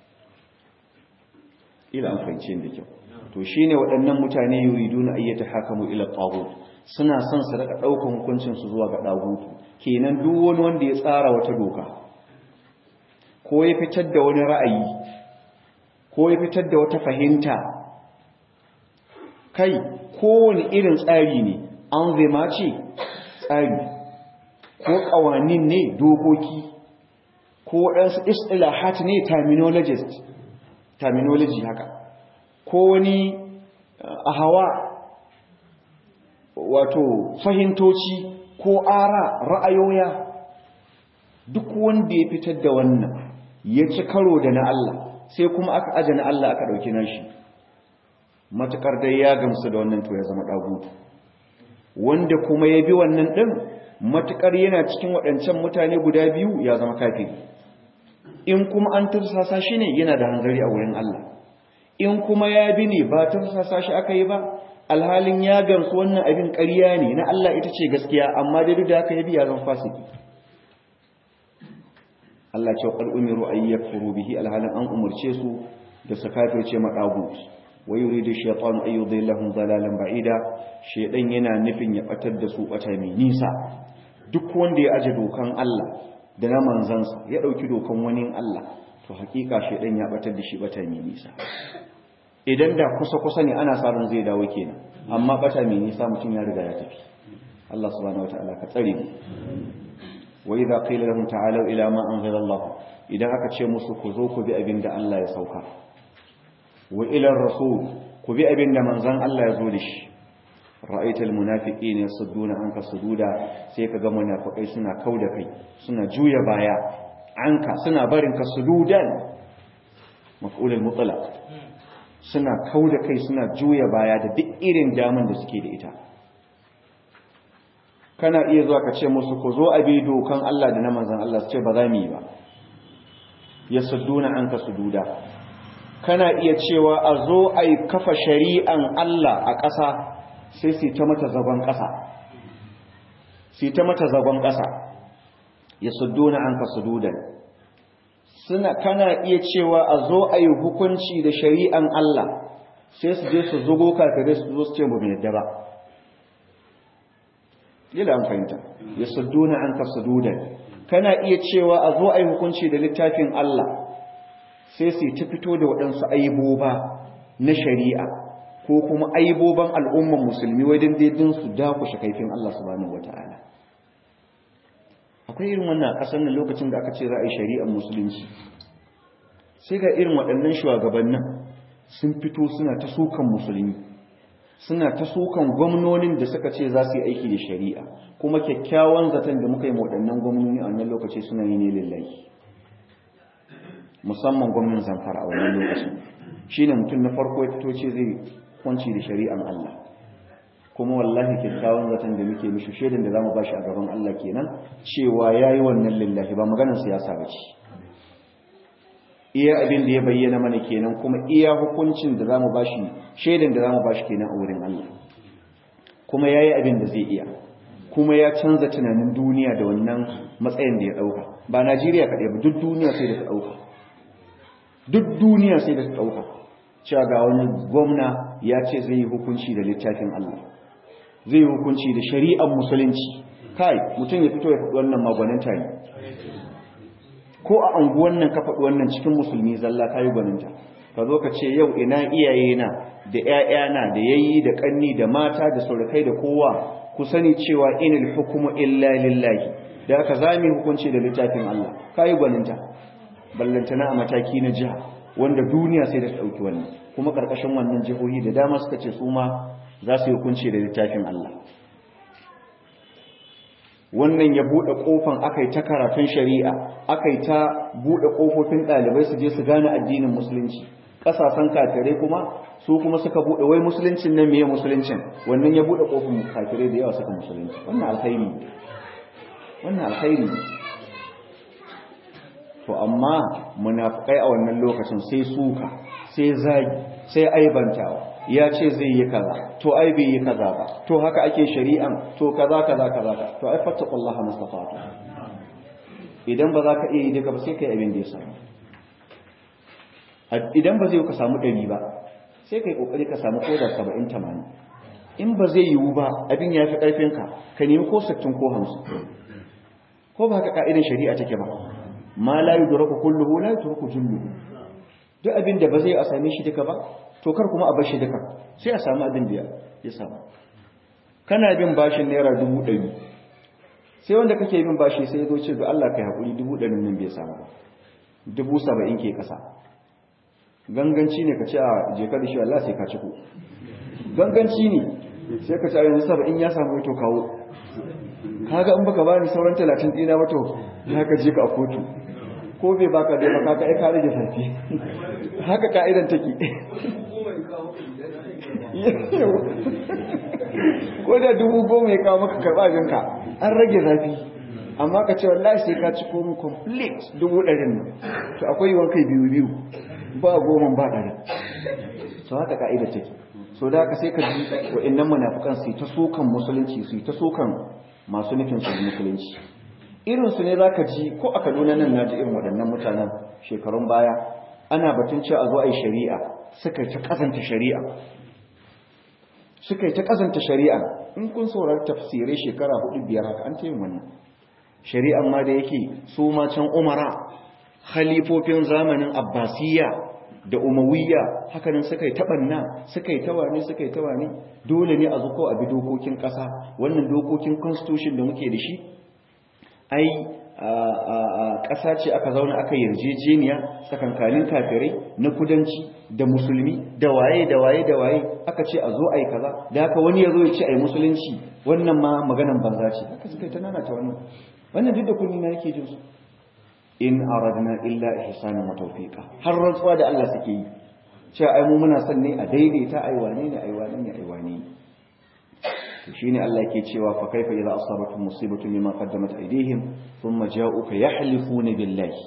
ila an fahimci da kyau to shine waɗannan mutane yuriduna ayyata hakamu ila taghut suna son su raka ɗaukan hukuncin su zuwa ga dagutu kenan duk wani wanda ya tsara wata doka ko ya fitar da wani ra'ayi ko ya fitar da wata fahimta kai kowane irin tsari ne an zai ce tsari ko ƙawanin ne dokoki ko waɗansu istilahat ne terminologist terminology haka ko wani a hawa wato fahimtoci ko ara ra'ayoya duk wanda ya fitar da wannan ya ci karo da na Allah sai kuma aka aje na Allah aka ɗauki nashi matukar dai ya gamsu da wannan to ya zama ɗagutu wanda kuma ya bi wannan ɗin matukar yana cikin waɗancan mutane guda biyu ya zama kafiri in kuma an tursasa shi ne yana da hanzari a wurin Allah in kuma ya bi ne ba tursasa shi aka yi ba alhalin ya gamsu wannan abin ƙarya ne na Allah ita ce gaskiya amma dai duk da aka yi biya zan fasiki Allah ce qad umiru ay yakfuru bihi alhalin an umurce su da su kafirce madagu wa yuridu shaytanu ay yudillahum dalalan ba'ida shaydan yana nufin ya batar da su bata mai nisa duk wanda ya aje dokan Allah da na manzansa ya dauki dokan wani Allah to hakika shaydan ya batar da shi bata mai nisa idan da kusa-kusa ne ana sa ran zai dawo kenan amma bata mai nisa mutum ya riga ya tafi Allah subhanahu wataala ka tsare mu wa idza qila lahum ta'alu ila ma anzala Allah idan aka ce musu ku zo ku bi abin da Allah ya sauka wa ila rasul ku bi abin da manzon Allah ya zo da shi ra'aita almunafiqina yasudduna anka sududa sai kaga munafikai suna kauda kai suna juya baya anka suna barin ka sududan maf'ul al-mutlaq suna kau da kai suna juya baya da duk irin daman da suke da ita kana iya zuwa ka ce musu ku zo a bi dokan Allah da na manzan Allah su ce ba za mu yi ba ya sudduna an ka sududa kana iya cewa a zo a yi kafa shari'an Allah a ƙasa sai su ta mata zagon ƙasa su ta mata zagon ƙasa ya sudduna an ka sududan suna kana iya cewa a zo a yi hukunci da shari'an Allah sai su je su zugo kafirai su zo su ce mu yadda ba yadda an fahimta ya sudduna an ka sududan kana iya cewa a zo a yi hukunci da littafin Allah sai su ta fito da waɗansu aiboba na shari'a ko kuma aiboban al'umman musulmi wajen daidin su dakushe kaifin Allah subhanahu wata'ala akwai irin wannan a ƙasar nan lokacin da aka ce za a yi shari'ar musulunci sai ga irin waɗannan shugabannin sun fito suna ta sukan musulmi suna ta sukan gwamnonin da suka ce za su yi aiki da shari'a kuma kyakkyawan zaton da muka yi waɗannan gwamnoni a wannan lokaci suna yi ne lillahi musamman gwamnan zamfara a wannan lokacin shine mutum na farko ya fito ce zai kwanci da shari'an Allah kuma wallahi kyakkyawan zaton da muke mishi shaidan da zamu bashi a gaban Allah kenan cewa yayi wannan lillahi ba maganar siyasa bace iya abin da ya bayyana mana kenan kuma iya hukuncin da zamu bashi shaidan da zamu bashi kenan a wurin Allah kuma yayi abin da zai iya kuma ya canza tunanin duniya da wannan matsayin da ya dauka ba Najeriya kadai ba duk duniya sai da ta dauka duk duniya sai da ta dauka cewa ga wani gwamna ya ce zai yi hukunci da littafin Allah zai yi hukunci da shari'ar musulunci kai mutum ya fito ya faɗi wannan magwaninta ne ko a anguwan nan ka faɗi wannan cikin musulmi zalla ka yi gwaninta ka zo ka ce yau ina iyayena da ‘ya'yana da yayi da ƙanni da mata da surukai da kowa ku sani cewa inil hukumu illa lillahi da aka zami hukunci da littafin Allah ka yi gwaninta ballantana a mataki na jiha wanda duniya sai da ta ɗauki wannan kuma ƙarƙashin wannan jihohi da dama suka ce su ma za su yi hukunci da littafin Allah wannan ya buɗe ƙofan aka yi ta karatun shari'a aka yi ta buɗe ƙofofin ɗalibai su je su gane addinin musulunci ƙasashen kafirai kuma su kuma suka buɗe wai musuluncin nan meye musuluncin wannan ya buɗe ƙofin kafirai da yawa suka musulunci wannan alkhairi wannan alkhairi to amma munafikai a wannan lokacin sai suka sai zagi sai aibantawa ya ce zai yi kaza to ai bai yi kaza ba to haka ake shari'an to kaza kaza kaza to ai fattaqullaha mustafatu idan ba za ka iya yi duka ba sai kai abin da ya samu idan ba zai ka samu ɗari ba sai kai kokari ka samu koda 70 80 in ba zai yiwu ba abin ya fi ƙarfin ka ka nemi ko 60 ko 50 ko ba haka ka'idan shari'a take ba ma la yudraku kulluhu la yutraku julluhu duk abin da ba zai a same shi duka ba to kar kuma a bar shi duka sai a samu abin da ya samu kana bin bashin naira dubu ɗari sai wanda kake bin bashi sai ya zo ce da Allah kai haƙuri dubu ɗarin nan bai samu ba dubu saba'in ke ƙasa ganganci ne ka ce a jeka da shi Allah sai ka ci ku ganganci ne sai ka ce a yanzu saba'in ya samu to kawo kaga in baka bani sauran talatin ɗina ba to ya ka je ka a kotu ko bai baka da baka ka ai ka rage safi haka ka'idan take ko da dubu goma ya kawo maka karɓa abinka an rage zafi amma ka ce wallahi sai ka ci komi complete dubu ɗarin nan to akwai yiwuwar kai biyu biyu ba goma ba ɗari so haka ka'idar take so da haka sai ka ji wa'annan munafukan su ta sokan musulunci su ta sokan masu nufin su musulunci irin su ne zaka ji ko a Kaduna nan naji irin waɗannan mutanen shekarun baya ana batun cewa a zo a yi shari'a suka ta kazanta shari'a suka yi ta kazanta shari'a in kun saurari tafsirai shekara hudu biyar haka an ta yin wannan shari'an ma da yake su ma can umara khalifofin zamanin abbasiyya da umawiyya hakanan suka yi taɓanna suka yi tawane suka yi tawane dole ne a zuko a bi dokokin ƙasa wannan dokokin constitution da muke da shi ai ƙasa ce aka zauna aka yarjejeniya tsakankanin kafirai na kudanci da musulmi da waye da waye da waye aka ce a zo a yi kaza da haka wani ya zo ya ce a yi musulunci wannan ma maganan banza ce haka suka yi ta nana ta wannan wannan duk da kunni na yake jin su in aradna illa ihsanan wa tawfiqa har rantsuwa da Allah suke yi cewa ai mu muna son ne a daidaita ai wane ne ai wane ne ai wane ne to shine Allah yake cewa fa kaifa idza asabatuhum musibatun bima qaddamat aydihim thumma ja'uka yahlifuna billahi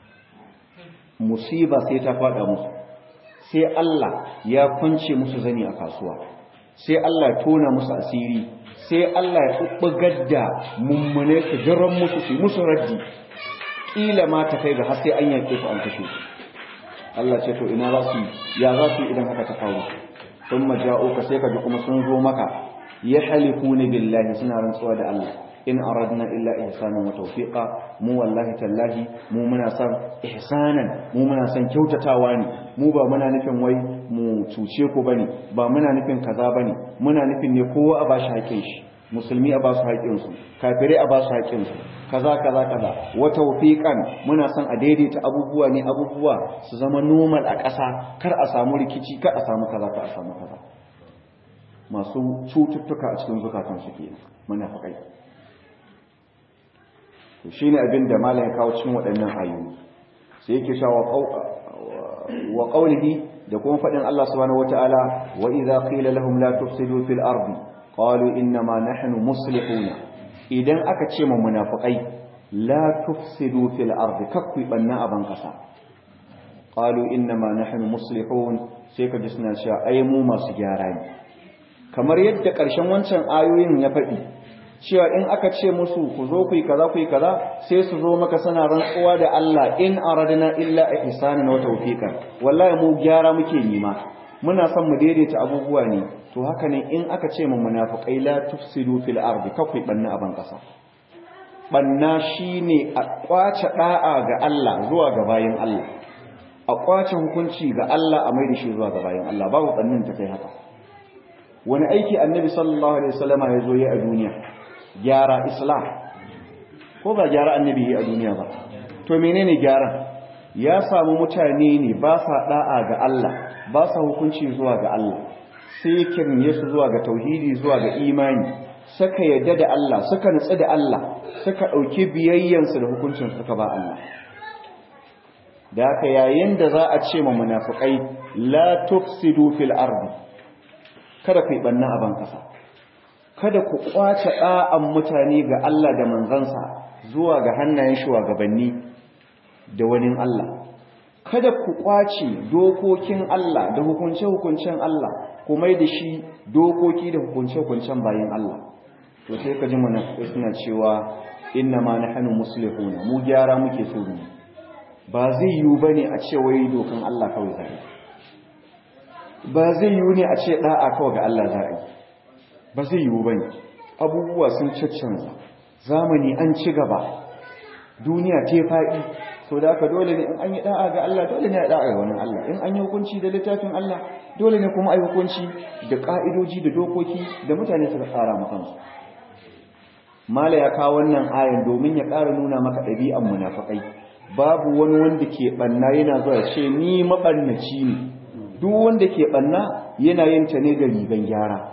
musiba sai ta fada musu sai Allah ya kwance musu zani a kasuwa sai Allah ya tona musu asiri sai Allah ya bubbugar da mummune su jiran musu su musu raddi kila ma ta kai ga har sai an yanke su an kashe su Allah ce to ina za su ya za su idan haka ta faru thumma ja'uka sai ka ji kuma sun zo maka yahlifuna billahi suna rantsuwa da Allah in aradna illa ihsanan wa tawfiqa mu wallahi tallahi mu muna son ihsanan mu muna son kyautatawa ne mu ba muna nufin wai mu cuce ku bane ba muna nufin kaza bane muna nufin ne kowa a bashi haƙin shi musulmi a basu haƙin su kafirai a basu haƙin su kaza kaza kaza wa tawfiqan muna son a daidaita abubuwa ne abubuwa su zama normal a ƙasa kar a samu rikici kar a samu kaza kar a samu kaza masu cututtuka a cikin zukatan su kenan munafikai to shine abin da malam ya kawo cikin waɗannan ayoyi sai yake cewa wa qawlihi da kuma faɗin Allah subhanahu wataala wa idza qila lahum la tufsidu fil ardi qalu inna ma nahnu muslihuna idan aka ce mu munafiqai la tufsidu fil ardi kakku banna aban kasa qalu inna ma nahnu muslihun sai ka ji suna cewa ai mu masu gyara ne kamar yadda ƙarshen wancan ayoyin ya faɗi cewa in aka ce musu ku zo ku yi kaza ku yi kaza sai su zo maka sana rantsuwa da Allah in aradna illa ihsanan wa tawfiqan wallahi mu gyara muke nima muna son mu daidaita abubuwa ne to haka ne in aka ce mu munafiqai la tufsidu fil ardi kakwai banna aban kasa banna shine a kwace da'a ga Allah zuwa ga bayin Allah a kwace hukunci ga Allah a maida shi zuwa ga bayin Allah babu bannin ta kai haka wani aiki annabi sallallahu alaihi wasallama ya zo yi a duniya gyara islam ko ba gyara annabi yi a duniya ba to menene gyara ya samu mutane ne ba sa da'a ga Allah ba sa hukunci zuwa ga Allah sai kirne su zuwa ga tauhidi zuwa ga imani suka yadda da Allah suka nutsu da Allah suka dauki biyayyansu da hukuncin suka ba Allah da haka yayin da za a ce ma munafiqai la tufsidu fil ardi kada ku yi banna a ban kasa kada ku kwace ɗa'an mutane ga Allah da manzansa zuwa ga hannayen shugabanni da wani Allah kada ku kwace dokokin Allah da hukunce-hukuncen Allah ku mai da shi dokoki da hukunce-hukuncen bayan Allah to sai ka ji mana suna cewa inna ma nahnu muslihuna mu gyara muke so ne ba zai yiwu bane a ce wai dokan Allah kawai zai ba zai yiwu ne a ce da'a kawai ga Allah zai ba zai yiwu ba ne abubuwa sun caccanza zamani an ci gaba duniya ta faɗi so da aka dole ne in an yi da'a ga Allah dole ne a da'a ga wani Allah in an yi hukunci da littafin Allah dole ne kuma a yi hukunci da ƙa'idoji da dokoki da mutane suka tsara makansu mala ya kawo wannan ayan domin ya ƙara nuna maka ɗabi'an munafakai babu wani wanda ke ɓanna yana zuwa ce ni maɓannaci ne duk wanda ke ɓanna yana yin ta ne da rigan gyara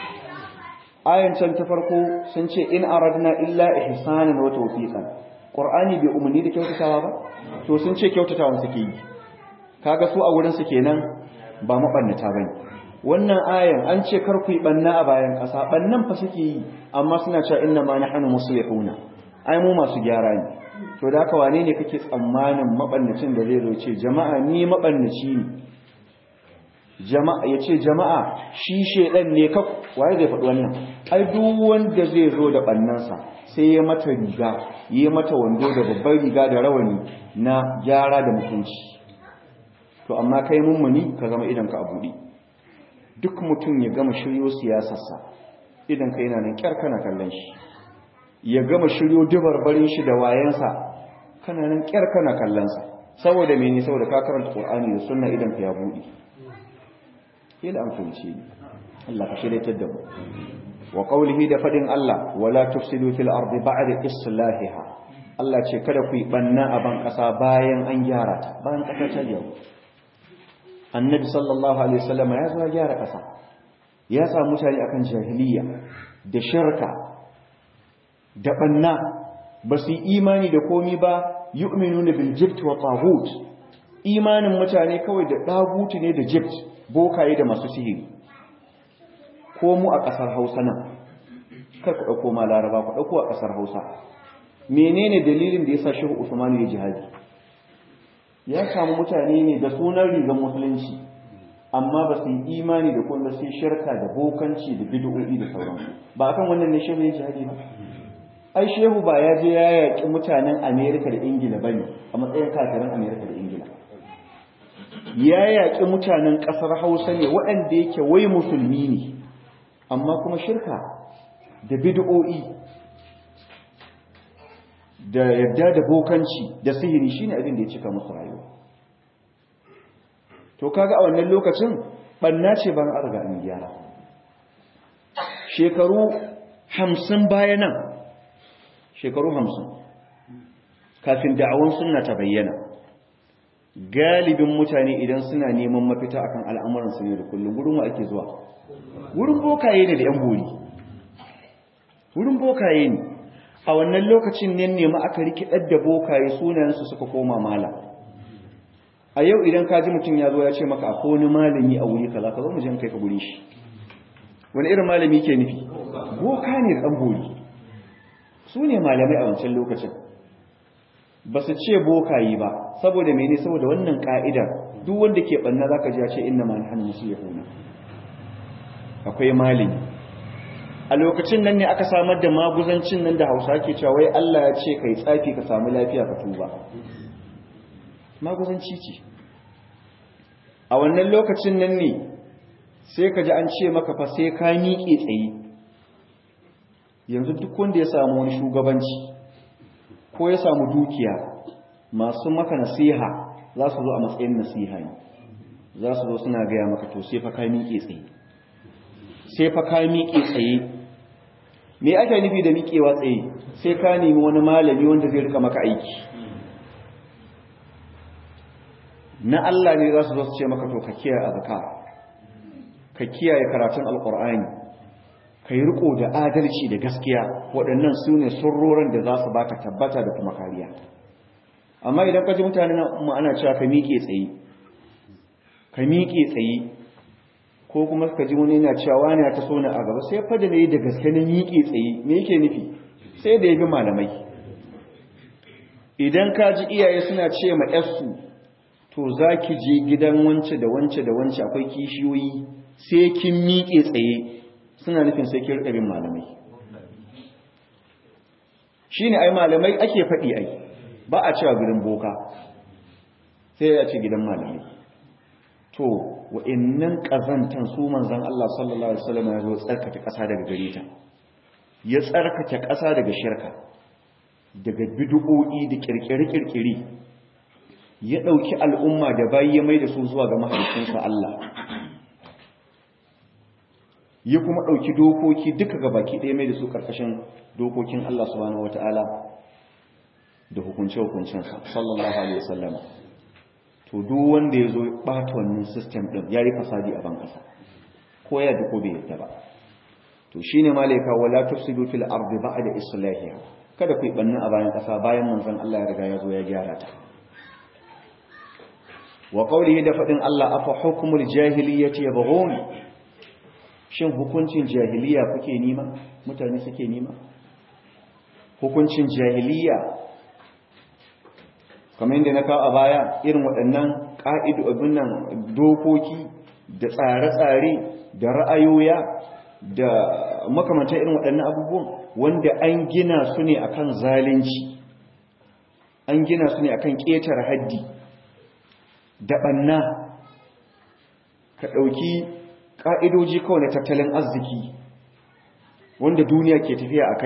ayan can ta farko sun ce in aradna illa ihsanan wa tawfiqan qur'ani bai umarni da kyautatawa ba to sun ce kyautatawa suke yi kaga su a wurin su kenan ba mabannata bane wannan ayan an ce kar ku yi banna a bayan kasa bannan fa suke yi amma suna cewa inna ma nahnu muslihuna ai mu masu gyara ne to da haka wane ne kake tsammanin mabannacin da zai zo ce jama'a ni mabannaci ne jama'a ya ce jama'a shi shedan ne ka waye zai faɗi wannan ai duk wanda zai zo da ɓannansa sai ya mata riga ya mata wando da babbar riga da rawani na gyara da mutunci to amma kai mummuni ka zama idan ka a buɗe duk mutum ya gama shiryo siyasarsa idan ka yana nan kyar kana kallon shi ya gama shiryo dubarbarin shi da wayansa kana nan kyar kana kallon sa saboda mene saboda ka karanta qur'ani da sunna idan ka ya buɗe kila an fahimce ni Allah ka shiryatar da mu wa qawlihi da fadin Allah wala tufsidu fil ardi ba'da islahiha Allah ce kada ku yi banna a ban kasa bayan an gyara ta bayan kasa ta yau annabi sallallahu alaihi wasallam ya zo gyara kasa ya sa mutane akan jahiliya da shirka da banna ba su yi imani da komi ba yu'minuna bil jibt wa taghut imanin mutane kawai da dagutu ne da jibt bokaye da masu sihiri ko mu a ƙasar hausa nan kar ku ɗauko ma laraba ku ɗauko a ƙasar hausa menene dalilin da ya sa shehu usmanu ya jihadi ya samu mutane ne da sunan rigar musulunci amma ba su yi imani da kuma sai shirka da bokanci da bid'o'i da sauransu ba akan wannan ne shehu ya jihadi ba ai shehu ba ya je ya yaƙi mutanen amerika da ingila bane a matsayin kafirin amerika da ingila ya yaƙi mutanen ƙasar hausa ne waɗanda yake wai musulmi ne amma kuma shirka da bid'o'i da yadda da bokanci da sihiri shine abin da ya cika musu rayuwa to kaga a wannan lokacin banna ce ban arga an gyara shekaru hamsin baya nan shekaru hamsin kafin da'awan sunna ta bayyana galibin mutane idan suna neman mafita akan al'amuran su ne da kullum gurin wa ake zuwa wurin bokaye ne da yan bori wurin bokaye ne a wannan lokacin ne nema aka rikidar da bokaye sunayensu suka koma mala a yau idan ka ji mutum ya zo ya ce maka akwai wani malami a wuri kaza ka zo mu je kai ka guri shi wani irin malami ke nufi boka ne dan bori su ne malamai a wancan lokacin ba su ce bokayi ba saboda mene saboda wannan ka'idar duk wanda ke banna zaka ji ya ce inna ma nahnu muslimun akwai malami a lokacin nan ne aka samar da maguzancin nan da Hausa ke cewa wai Allah ya ce kai tsafi ka samu lafiya ka tuba maguzanci ce a wannan lokacin nan ne sai ka ji an ce maka fa sai ka miƙe tsaye yanzu duk wanda ya samu wani shugabanci ko ya samu dukiya masu maka nasiha za su zo a matsayin nasiha ne za su zo suna gaya maka to sai fa ka miƙe tsaye sai fa ka miƙe tsaye me ake nufi da miƙewa tsaye sai ka nemi wani malami wanda zai rika maka aiki na Allah ne za su zo su ce maka to ka kiyaye azkar ka kiyaye karatun alqur'ani kai riko da adalci da gaskiya waɗannan su ne surrorin da za su baka tabbata da kuma kariya amma idan ka ji mutane mu ana cewa ka miƙe tsaye ka miƙe tsaye ko kuma ka ji wani yana cewa wani ya taso ni a gaba sai fa da nayi da gaske na miƙe tsaye me yake nufi sai da yabi malamai idan ka ji iyaye suna ce ma yarsu to za ki je gidan wance da wance da wance akwai kishiyoyi sai kin miƙe tsaye suna nufin sai kin bin malamai shine ai malamai ake faɗi ai ba a cewa gidan boka sai ya ce gidan malamai to wa'annan kazantan su manzon Allah sallallahu alaihi wasallam ya zo tsarkake ƙasa daga gare ta ya tsarkake ƙasa daga shirka daga bid'o'i da kirkire-kirkire ya ɗauki al'umma da bayi ya mai da su zuwa ga mahaifinsa Allah ya kuma ɗauki dokoki duka ga baki ɗaya mai da su ƙarƙashin dokokin Allah subhanahu wata'ala da hukunce-hukuncensa sallallahu alaihi wasallama to duk wanda ya zo ɓata wannan system ɗin ya yi fasadi a ban ƙasa ko ya ko bai yadda ba to shine malaika wala tufsidu fil ardi ba'da islahiha kada ku yi bannin a bayan ƙasa bayan manzon Allah ya riga ya zo ya gyara ta wa qawlihi da fadin Allah afa hukmul jahiliyyati yabghun shin hukuncin jahiliya kuke nima mutane suke nima hukuncin jahiliya kamar yadda na kawo a baya irin waɗannan ƙa'idu abin nan dokoki da tsare-tsare da ra'ayoya da makamantar irin waɗannan abubuwan wanda an gina su ne akan zalunci an gina su ne akan ƙetar haddi da ɓanna ka ɗauki ƙa'idoji kawai na tattalin arziki wanda duniya ke tafiya a kai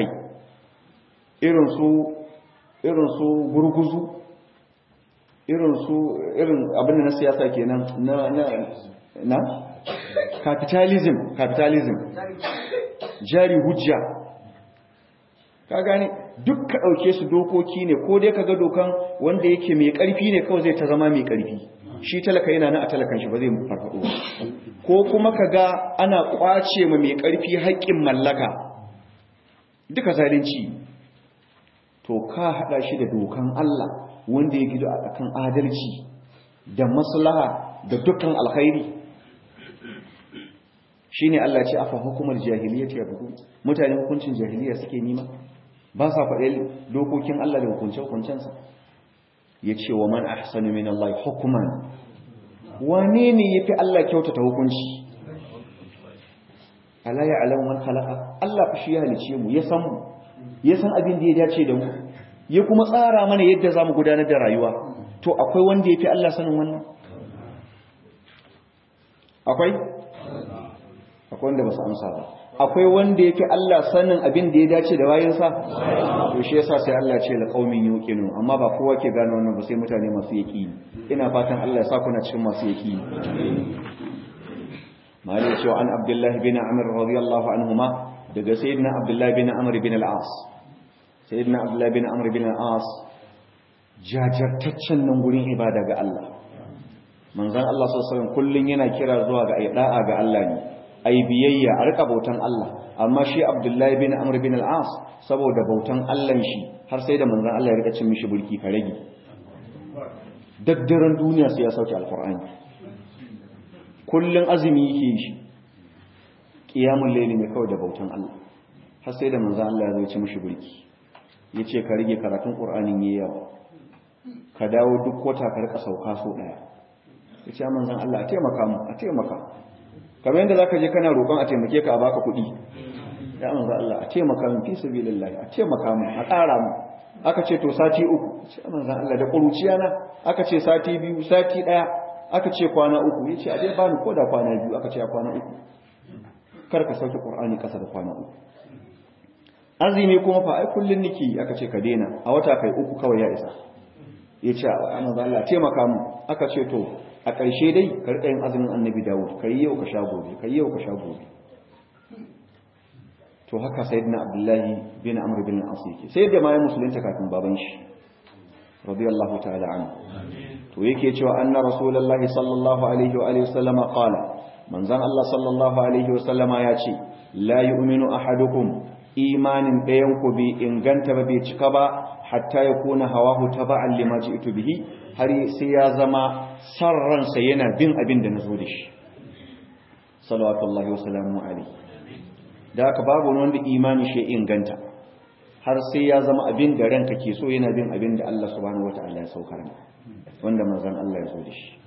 irin su gurguzu irin su irin abin na siyasa kenan na na na capitalism capitalism jari hujja ka gane duk ka dauke su dokoki ne ko dai kaga dokan wanda yake mai karfi ne kawai zai ta zama mai karfi shi talaka yana nan a talakan shi ba zai farfado ko kuma kaga ana kwace ma mai karfi haƙƙin mallaka duka zalunci to ka hada shi da dokan Allah wanda ya gido a kan adalci da maslaha da dukkan alkhairi shine Allah ce afa hukumar jahiliyyati yabghun mutane hukuncin jahiliya suke nima ba sa faɗe dokokin Allah da hukunce hukuncensa yace wa man ahsanu min Allah hukman wane ne yafi Allah kyautata hukunci ala ya'lamu man khalaqa Allah fa shi ya halice mu ya san mu ya san abin da ya dace da mu ya kuma tsara mana yadda za mu gudanar da rayuwa to akwai wanda ya fi Allah sanin wannan akwai akwai wanda ba su amsa ba akwai wanda ya fi Allah sanin abin da ya dace da bayansa to shi yasa sai Allah ce laƙaumin yuqinu amma ba kowa ke gane wannan ba sai mutane masu yaqini ina fatan Allah ya sa kuna cikin masu yaqini malai cewa an Abdullah bin Amr radiyallahu anhuma daga sayyidina Abdullah bin Amr bin al-As sayyidina abdullahi bin amr bin al-as jajartaccen nan gurin ibada ga Allah manzon Allah sallallahu alaihi wasallam kullun yana kira zuwa ga da'a ga Allah ne ai biyayya a rika bautan Allah amma shi abdullahi bin amr bin al-as saboda bautan Allah shi har sai da manzon Allah ya rika cin mishi bulki ka rage daddaren duniya sai ya sauke alqur'ani kullun azumi yake shi qiyamul layli ne kawai da bautan Allah har sai da manzo Allah ya zo ci mishi burki yace ka rige karatun Qur'anin yayi yawa ka dawo duk wata ka rika sauka so daya yace manzo Allah a taimaka mu a taimaka kamar yadda zaka je kana roƙon a taimake ka a baka kuɗi ya manzo Allah a taimaka mu fi sabilillah a taimaka mu a ƙara mu aka ce to sati uku ce manzo Allah da ƙuruciya na aka ce sati biyu sati ɗaya aka ce kwana uku yace a dai bani ko da kwana biyu aka ce a kwana uku kar ka sauke Qur'ani ƙasa da kwana uku azumi kuma fa ai kullun niki aka ce ka daina a wata kai uku kawai ya isa yace a manzo Allah taimaka mu aka ce to a ƙarshe dai ka riƙa yin azumin annabi Dawud kai yau ka sha gobe kai yau ka sha gobe to haka sayyidina Abdullahi bin Amr bin As yake sai da ma ya musulunta kafin baban shi radiyallahu ta'ala anhu to yake cewa anna rasulullahi sallallahu alaihi wa alihi wasallama qala manzon Allah sallallahu alaihi wasallama ya ce la yu'minu ahadukum imanin ɗayan ku bi inganta ba bai cika ba hatta ya kuna hawahu taba'an lima ji'tu bihi har sai ya zama san ransa yana bin abin da nazo da shi sallallahu wa sallamu alaihi da haka babu wanda imani shi inganta har sai ya zama abin da ranka ke so yana bin abin da Allah subhanahu wataala ya saukar ne wanda manzon Allah ya zo da shi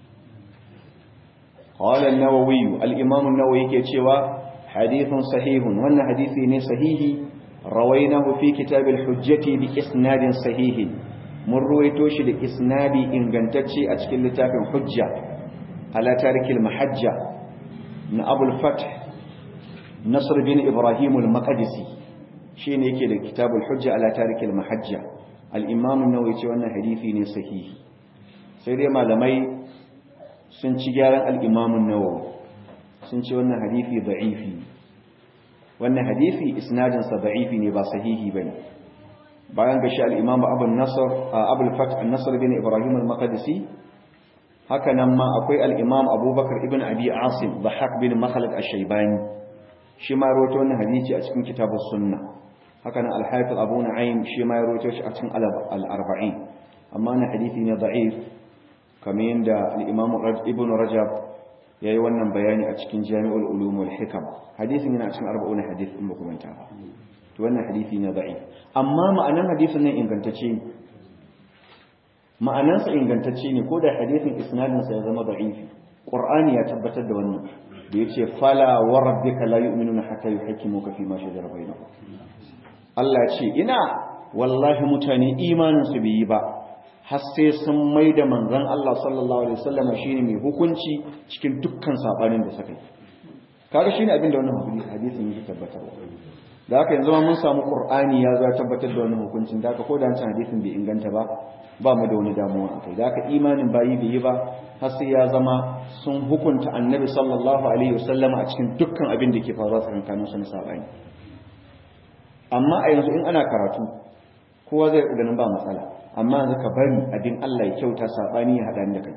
qala an-nawawi al-imam an-nawawi yake cewa hadithun sahihun wannan hadisi ne sahihi rawainahu fi kitab al-hujjati bi isnadin sahihin mun ruwaito shi da isnadi ingantacce a cikin littafin hujja ala tarikil mahajja na abul fath nasr bin ibrahim al-maqdisi shine yake da kitabul hujja ala tarikil mahajja al-imam an-nawawi ce wannan hadisi ne sahihi sai dai malamai sun ci gyaran al-imam an-nawawi sun ce wannan hadisi da'ifi wannan hadisi isnadin sa da'ifi ne ba sahihi bane bayan ga shi al-imam abu nasr abu al-fath an-nasr bin ibrahim al-maqdisi haka nan ma akwai al-imam abubakar ibn abi asim dhahak bin makhlad ash-shaybani shi ma rawaito wannan hadisi a cikin kitabus sunna haka nan al-hafiz abu nu'aym shi ma ya rawaito shi a cikin al-arba'in amma na hadisi ne da'if kamar yadda al-imam ibn rajab yayi wannan bayani a cikin jami'ul ulum wal hikam hadisin yana cikin 40 hadith in ba ku manta ba to wannan hadisi ne da'if amma ma'anan hadisin nan ingantacce ne ma'anansa ingantacce ne ko da hadisin isnadin sa ya zama da'ifi qur'ani ya tabbatar da wannan da yace fala wa rabbika la yu'minuna hatta yuhaqqimuka fi ma shajara bainahum Allah ce ina wallahi mutane imanin su bai yi ba har sai sun mai da manzon Allah sallallahu alaihi wasallam shine mai hukunci cikin dukkan sabanin da suka yi kaga shine abin da wannan hadisin yake tabbatarwa da haka yanzu mun samu qur'ani ya zo ya tabbatar da wannan hukuncin da haka ko da wancan hadisin bai inganta ba ba mu da wani damuwa akai da haka imanin bayi bai yi ba har sai ya zama sun hukunta annabi sallallahu alaihi wasallam a cikin dukkan abin da ke faruwa tsakanin su na sabani amma a yanzu in ana karatu kowa zai ganin ba matsala amma yanzu ka bari abin Allah ya kyauta sabani ya hada da kai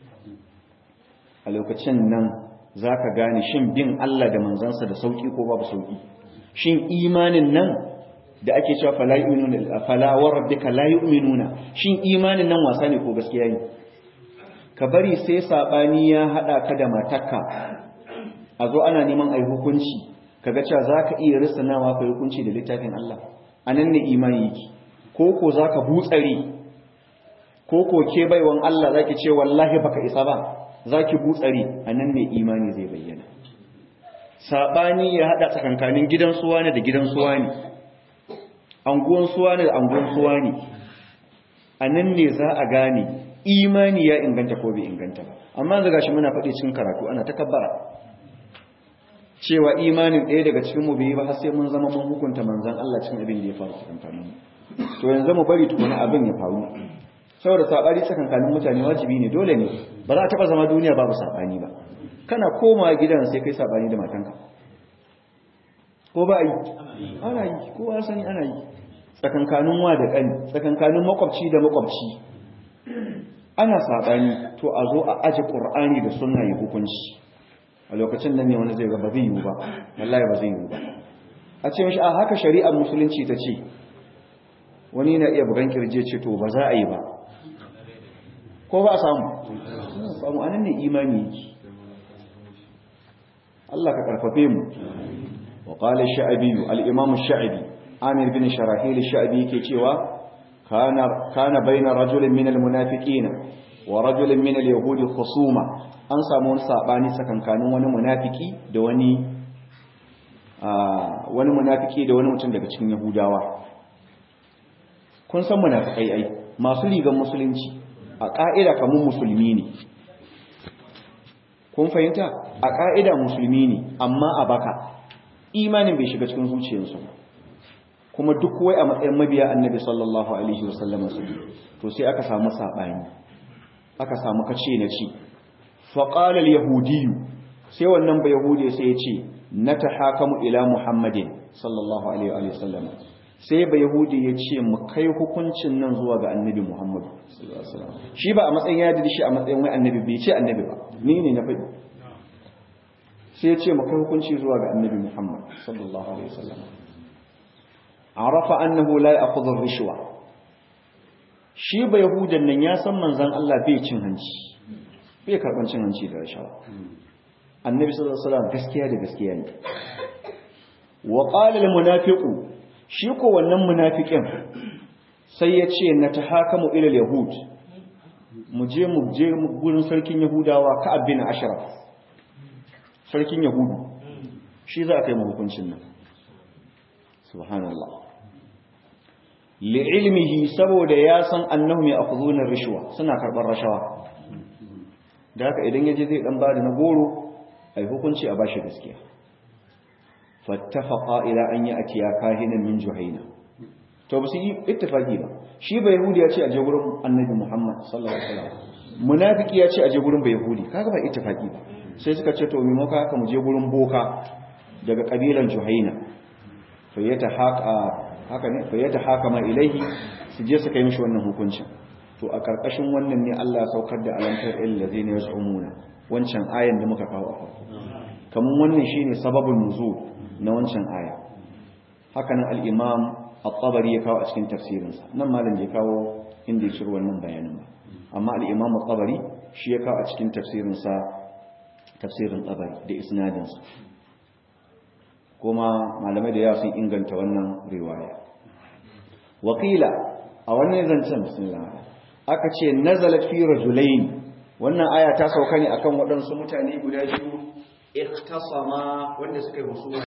a lokacin nan zaka gane shin bin Allah da manzansa da sauki ko babu sauki shin imanin nan da ake cewa fala yu'minuna fala wa rabbika la yu'minuna shin imanin nan wasa ne ko gaskiya ne ka bari sai sabani ya hada ka da matarka a zo ana neman ai hukunci kaga cewa zaka iya risanawa kai hukunci da littafin Allah anan ne imani yake ko ko zaka butsare ko ko ke baiwan Allah zaki ce wallahi baka isa ba zaki butsare anan ne imani zai bayyana sabani ya hada tsakankanin gidan suwa ne da gidan suwa ne anguwan suwa ne da anguwan suwa ne anan ne za a gane imani ya inganta ko bai inganta ba amma yanzu gashi muna faɗi cikin karatu ana takabbara cewa imanin ɗaya daga cikin mu bai ba har sai mun zama mun hukunta manzon Allah cikin abin da ya faru tsakankanin mu to yanzu mu bari tukuna abin ya faru saboda sabani tsakankanin mutane wajibi ne dole ne ba za a taba zama duniya babu sabani ba kana koma gidan sai kai sabani da matanka ko ba yi ana yi kowa sani ana yi tsakankanin wa da ƙani tsakankanin makwabci da makwabci ana sabani to a zo a aje qur'ani da sunna ya hukunci a lokacin nan ne wani zai ga ba zai yiwu ba wallahi ba zai yiwu ba a ce mishi a haka shari'ar musulunci ta ce wani na iya bugan kirje ce to ba za a yi ba ko ba a samu samu anan ne imani yake Allah ka karfafe mu wa qala ash-sha'bi al-imam ash-sha'bi amir bin sharahil ash-sha'bi yake cewa kana kana baina rajulin min al-munafiqin wa rajulin min al-yahudi khusuma an samu wani sabani tsakankanin wani munafiki da wani wani munafiki da wani mutum daga cikin yahudawa kun san munafikai ai masu rigan musulunci a ka'ida kamun musulmi ne kun fahimta a ka'ida musulmi ne amma a baka imanin bai shiga cikin zuciyarsu kuma duk wai a matsayin mabiya annabi sallallahu alaihi wasallam su to sai aka samu sabani aka samu kace na ci fa qala al-yahudiyyu sai wannan ba yahudi sai ya ce natahakamu ila muhammadin sallallahu alaihi wasallam sai ba yahudi ya ce mu kai hukuncin nan zuwa ga annabi muhammad sallallahu alaihi wasallam shi ba a matsayin ya dadi shi a matsayin wai annabi bai ce annabi ba ni ne na faɗi sai ya ce mu kai hukunci zuwa ga annabi muhammad sallallahu alaihi wasallam arafa annahu la ya'khudhu ar-rishwa shi ba yahudan nan ya san manzon Allah bai cin hanci bai karban cin hanci da rashawa annabi sallallahu alaihi wasallam gaskiya da gaskiya ne wa qala al-munafiqu shi ko wannan munafikin sai ya ce natahakamu ila al-yahud mu je mu je gurin sarkin yahudawa ka'ab bin ashraf sarkin yahudu shi za a kai mu hukuncin nan subhanallah li'ilmihi saboda ya san annahum ya'khudhuna rishwa suna karbar rashawa da haka idan yaje zai dan bada na goro ai hukunci a bashi gaskiya fattafaqa ila an ya'ti ya kahinan min juhaina to ba su yi ittifaqi ba shi ba yahudi ya ce a je gurin annabi muhammad sallallahu alaihi wasallam munafiki ya ce a je gurin ba yahudi kaga ba ittifaqi ba sai suka ce to me muka haka mu je gurin boka daga kabilan juhaina fa yatahaqa haka ne fa yata hakama ilaihi su je su kai mishi wannan hukuncin to a karkashin wannan ne Allah ya saukar da alantar illazina yaz'umuna wancan ayan da muka kawo a farko kaman wannan shine sababin nuzul na wancan aya haka nan al-imam at-tabari ya kawo a cikin tafsirin sa nan malam ya kawo inda ya shirwa wannan bayanin ba amma al-imam at-tabari shi ya kawo a cikin tafsirin sa tafsirin tabari da isnadin sa kuma malamai da yawa sun inganta wannan riwaya wakila a wannan zancen bismillah aka ce nazalat fi rajulain wannan aya ta sauka ne akan waɗansu mutane guda biyu ikhtasama wanda suka yi husuma